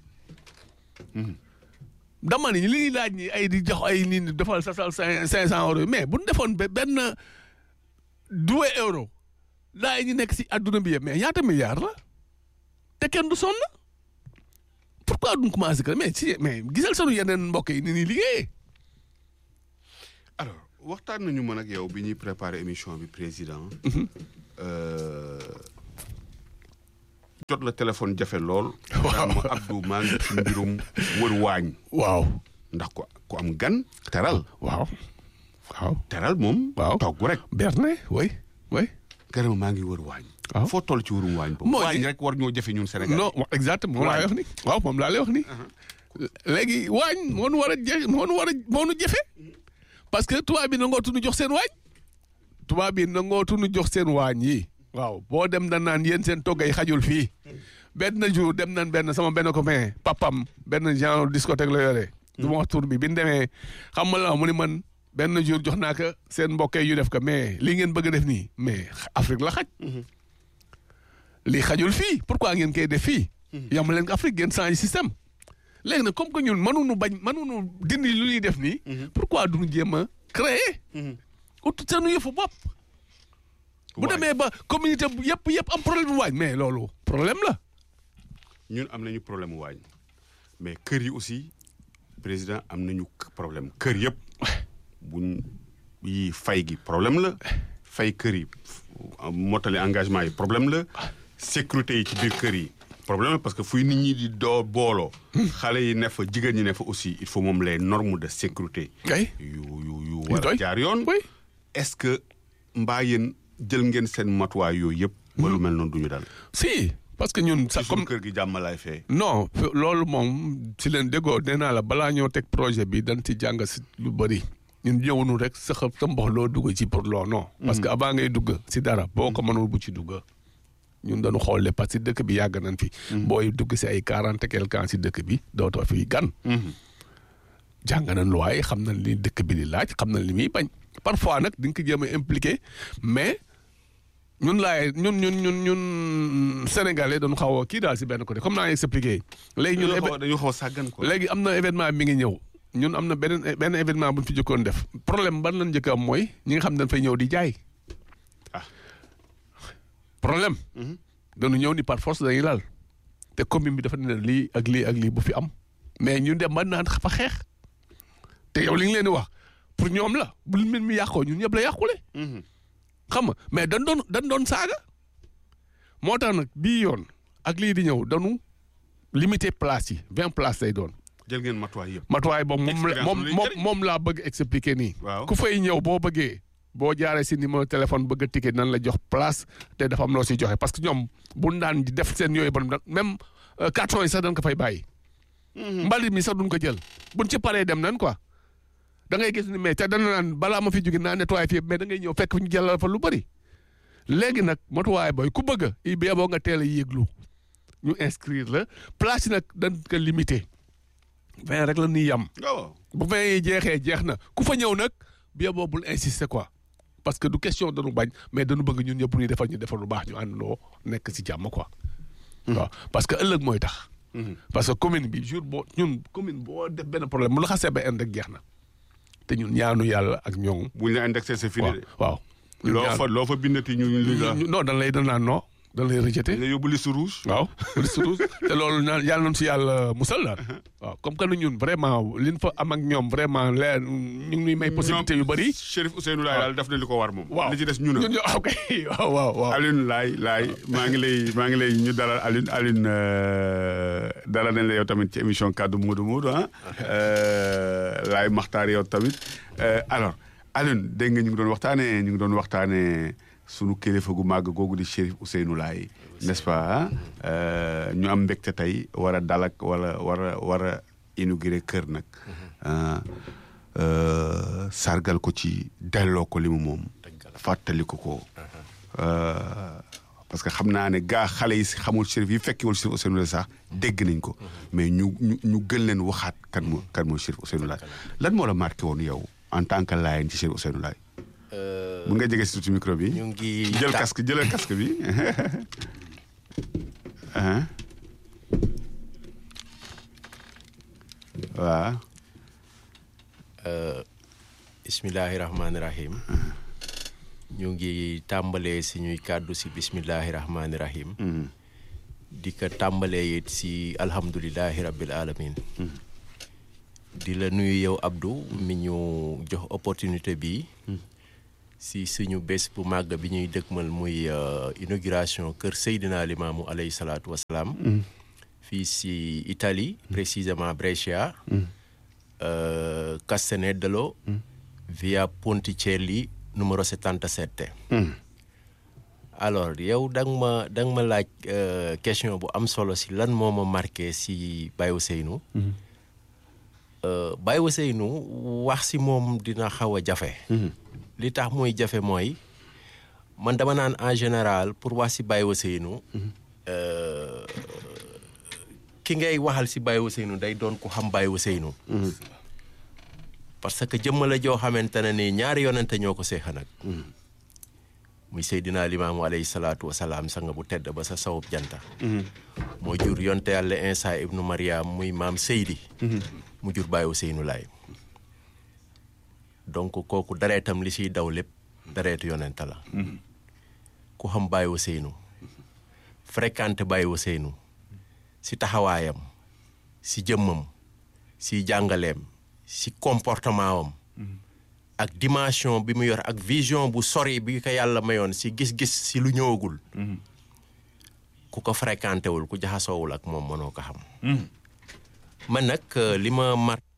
dama ni li ñuy laaj ni ay di jox ay nit ñi defal sa sal cinq cinq cent euros mais bu ñu defoon ba benn douze euro laay ñu nekk si adduna bi yëpp mais ñaata milliards la te kenn du sonn pourquoi duñ commencé que mais si mais gisal sunu yeneen mbokk yi ni ñuy liggéeyee. alors waxtaan nañu mën ak yow bi ñuy préparer émission bi président. euh, jot la téléphone jafe lool. Waaw. daan ma Abdou maa ngi ci mbirum wër waañ. waaw ndax ko ku am gan teral. waaw waaw teral moom. Waaw. togg rek. berne oui oui garama maa ngi wër waañ. waaw foo toll ci wurum waañ boobu Mooy- waañ rek war ñoo jafe ñun Sénégal non wa- exactement moom laa lay wax ni waaw moom laa lay wax ni léegi waañ moo nu war a je moo nu war a moo nu jafe parce que tubaab bi nangootu nu jox seen waañ tubaab bi nangootu nu jox seen waañ yi waaw boo dem da naan yéen seen toggay xajul fii benn jour dem nañ benn sama benn copain papam benn genre discothèque la yore du ma wax tur bi bi ñu demee xam nga la mu ni man benn jour jox naa ko seen mbokkee yu def ko mais lii ngeen bëgg a def nii mais Afrique la xaj lii xajul fii pourquoi ngeen koy def fii yam leen ko Afrique ngeen changé système léegi nag comme que ñun mënuñu bañ mënuñu dindi lu ñuy def nii pourquoi duñu jéem a créer ut seenu yëfu bopp bu Waañ. demee ba communauté bu yëpp yëpp am problème waañ mais loolu problème la ñun am nañu problème waañ mais kër yi aussi président am nañu k- problème kër yëpp buñ yi fay gi problème la fay kër yi f- mottali engagement yi problème la sécurité yi ci biir kër yi problème la parce que fuy nit ñi di doo booloo xale yi ne fa jigéen ñi ne fa aussi il faut moom les normes de sécurité kay yu yu yu war a doy. jaar yoon oui est-ce que mbaa yéen jël ngeen seen matuwaay yooyu yëpp ba lu mel noonu duñu dal si parce que ñun ci sax suñu comme kër gi jàmmalaay fee non f- loolu moom si leen déggoo nee naa la balaa ñoo teg projet bi dañ ci jàng si lu bëri ñun ñëwunu rek sa xëp sa mbox loo dugg ci pour loo non parce que avant ngay dugg si dara boo ko mënul bu ci dugg ñun dañu xool parce que dëkk bi yàgg nañ fi booy dugg si ay quarante quelque ans si dëkk bi dootoo fi gan jàng nañ luwaay xam nañ li dëkk bi di laaj xam nañ li muy bañ parfois nag di nga ko jéem a impliqué mais ñun laay ñun ñun ñun ñun sénégalais dañu xaw a kii daal si benn côté comme naa expliqué léegi ñun dañu éve- xaw a dañu xaw a sàggan quoi. léegi am na événement mi ngi ñëw ñun am na beneen benn événement bu ñu fi jëkkoon def problème ban lañ njëkk a am mooy ñi nga xam ne dañ fay ñëw di jaay ah problème dañu ñëw ni par force dañuy laal te commune bi dafa ne lii ak lii ak lii bu fi am mais ñu dem ba naan fa xeex te yow li nga leen di wax pour ñoom la bu mbir mi yàqoo ñun ñëpp la yàqule xam nga mais dañ doon dañ doon saaga moo tax nag bii yoon ak lii di ñëw dañu limité place yi vingt places lay doon jël ngeen matuwaay yëpp. matuwaay boobu moom la Expérience moom lu lay moom jëriñ. moom laa bëgg expliquer nii. Waaw. ku fay ñëw boo bëggee boo jaaree si numéro téléphone bëgg a ticket nan la jox place te dafa am loo si joxe parce que ñoom bu ñu daan di def seen yooyu bon même euh, carton yi sax dañ ko fay bàyyi. mbalit mi sax duñ ko jël buñ ci paree dem nan quoi da ngay gis ni mais te dana naan balaa ma fi jóge naa nettoyé fii mais da ngay ñëw fekk ñu jëlal fa lu bëri. léegi nag matuwaay booy ku bëgg i bee boo nga teel a yéeglu ñu inscrire la place yi nag dañ ko limité vingt rek la ñuy yam. waaw. bu vingt yi jeexee jeex na ku fa ñëw nag bien boo bul insister quoi parce que du question dañu bañ mais dañu bëgg ñun ñëpp ñu defal ñu defal lu baax ñu àndandoo nekk si jàmm quoi. waaw parce que ëllëg mooy tax. parce que commune bi jour boo ñun commune boo def benn problème mu la xasee ba indi rek jeex na te ñun ñaanu yàlla ak ñoom. buñ la indexé c'est fini waaw de. waaw. ñun loo ñaan- fa loo fa bindati ñu ñu la. ñu- non dañ lay dañ naan non dañ lay rejeté. nga yóbbu liste rouge. waaw surtout te loolu naan yàlla nañu si yàlla musal daal waaw comme que ñun vraiment liñ fa am ak ñoom vraiment leer ñu ngi ñuy may possibilité yu bëri. Chérif Ousseynou Laye daal def na li ko war moom. waaw li ci des ñu na. ñun ñoo ok waaw waaw waaw. Alioune Laye Laye maa ngi lay maa ngi lay ñu dalal Alioune Alioune euh, dalal nañ la yow tamit ci émission kaddu Modou Modou ah. Euh, Laye Makhtar yow tamit Euh, alors Alioune dégg nga ñu ngi doon waxtaanee ñu ngi doon waxtaanee sunu kilifa gu màgg googu di Chérif Ousseynou Laye n'est-ce pas ah? Euh, ñu am mbégte tey war a dalak wala war a war a inauguré kër nag. ah, euh, sargal ko ci delloo ko li mu moom. fàttali ko ko. Euh, parce que xam naa ne gaa xale yi si xamul Chérif yi fekkiwul Chérif Ousseynou Laye sax dégg nañ ko mais ñu ñu ñu gën leen waxaat kan moo kan mooy Chérif Ousseynou Laye lan moo la marqué woon yow en tant que Laayeen ci Chérif Ousseynou Laye mun nga jege si tuuti micro bi ñu ngi jël ta- casque jëlal casque bi ah waaw bismillahi rahmaani rahim ñu ngi tàmbalee suñuy kàddu si bismillahi rahmaani rahim di ko tàmbalee it si alhamdulilahi rabbil alamin di la nuyu yow Abdou mi ñu jox opportunité bi si suñu bés bu màgg bi ñuy dëkkmal muy euh, inauguration kër Seydina Limaamu alayhi salaatu wasalaam fii si Italie précisément Brescia euh, Castaneddalo via Ponticelli numero 77 alors yow da nga ma da nga ma laaj euh, question bu am solo si lan moo ma marqué si Baye Ousseynou Euh, Baye Ousseynou wax si moom dina xaw a jafe li tax muy jafe mooy man dama naan en général pour wax si Baye Ousseynou euh, ki ngay waxal si Baye Ousseynou day doon ku xam Baye Ousseynou parce que jëmm la joo xamante ne ni ñaari yonente ñoo ko seexa nag muy Seydina Limaamu alayhi salaatu wasalaam sanga bu tedd ba sa sawub janta moo jur yonte yàlla Insa ibnu Mariam muy maam Seydi mu jur Baye Ousseynou Laay donc kooku dareetam li siy daw lépp dareetu yonente la ku xam Baye Ousseynou fréquenté Baye Ousseynou si taxawaayam si jëmmam si jàngaleem si comportement am ak dimension bi mu yor ak vision bu sori bi ko yàlla mayoon si gis-gis si lu ñëwagul ku ko fréquenté wul ku jaxasoowul ak moom mënoo ko xam man nag euh, li ma mar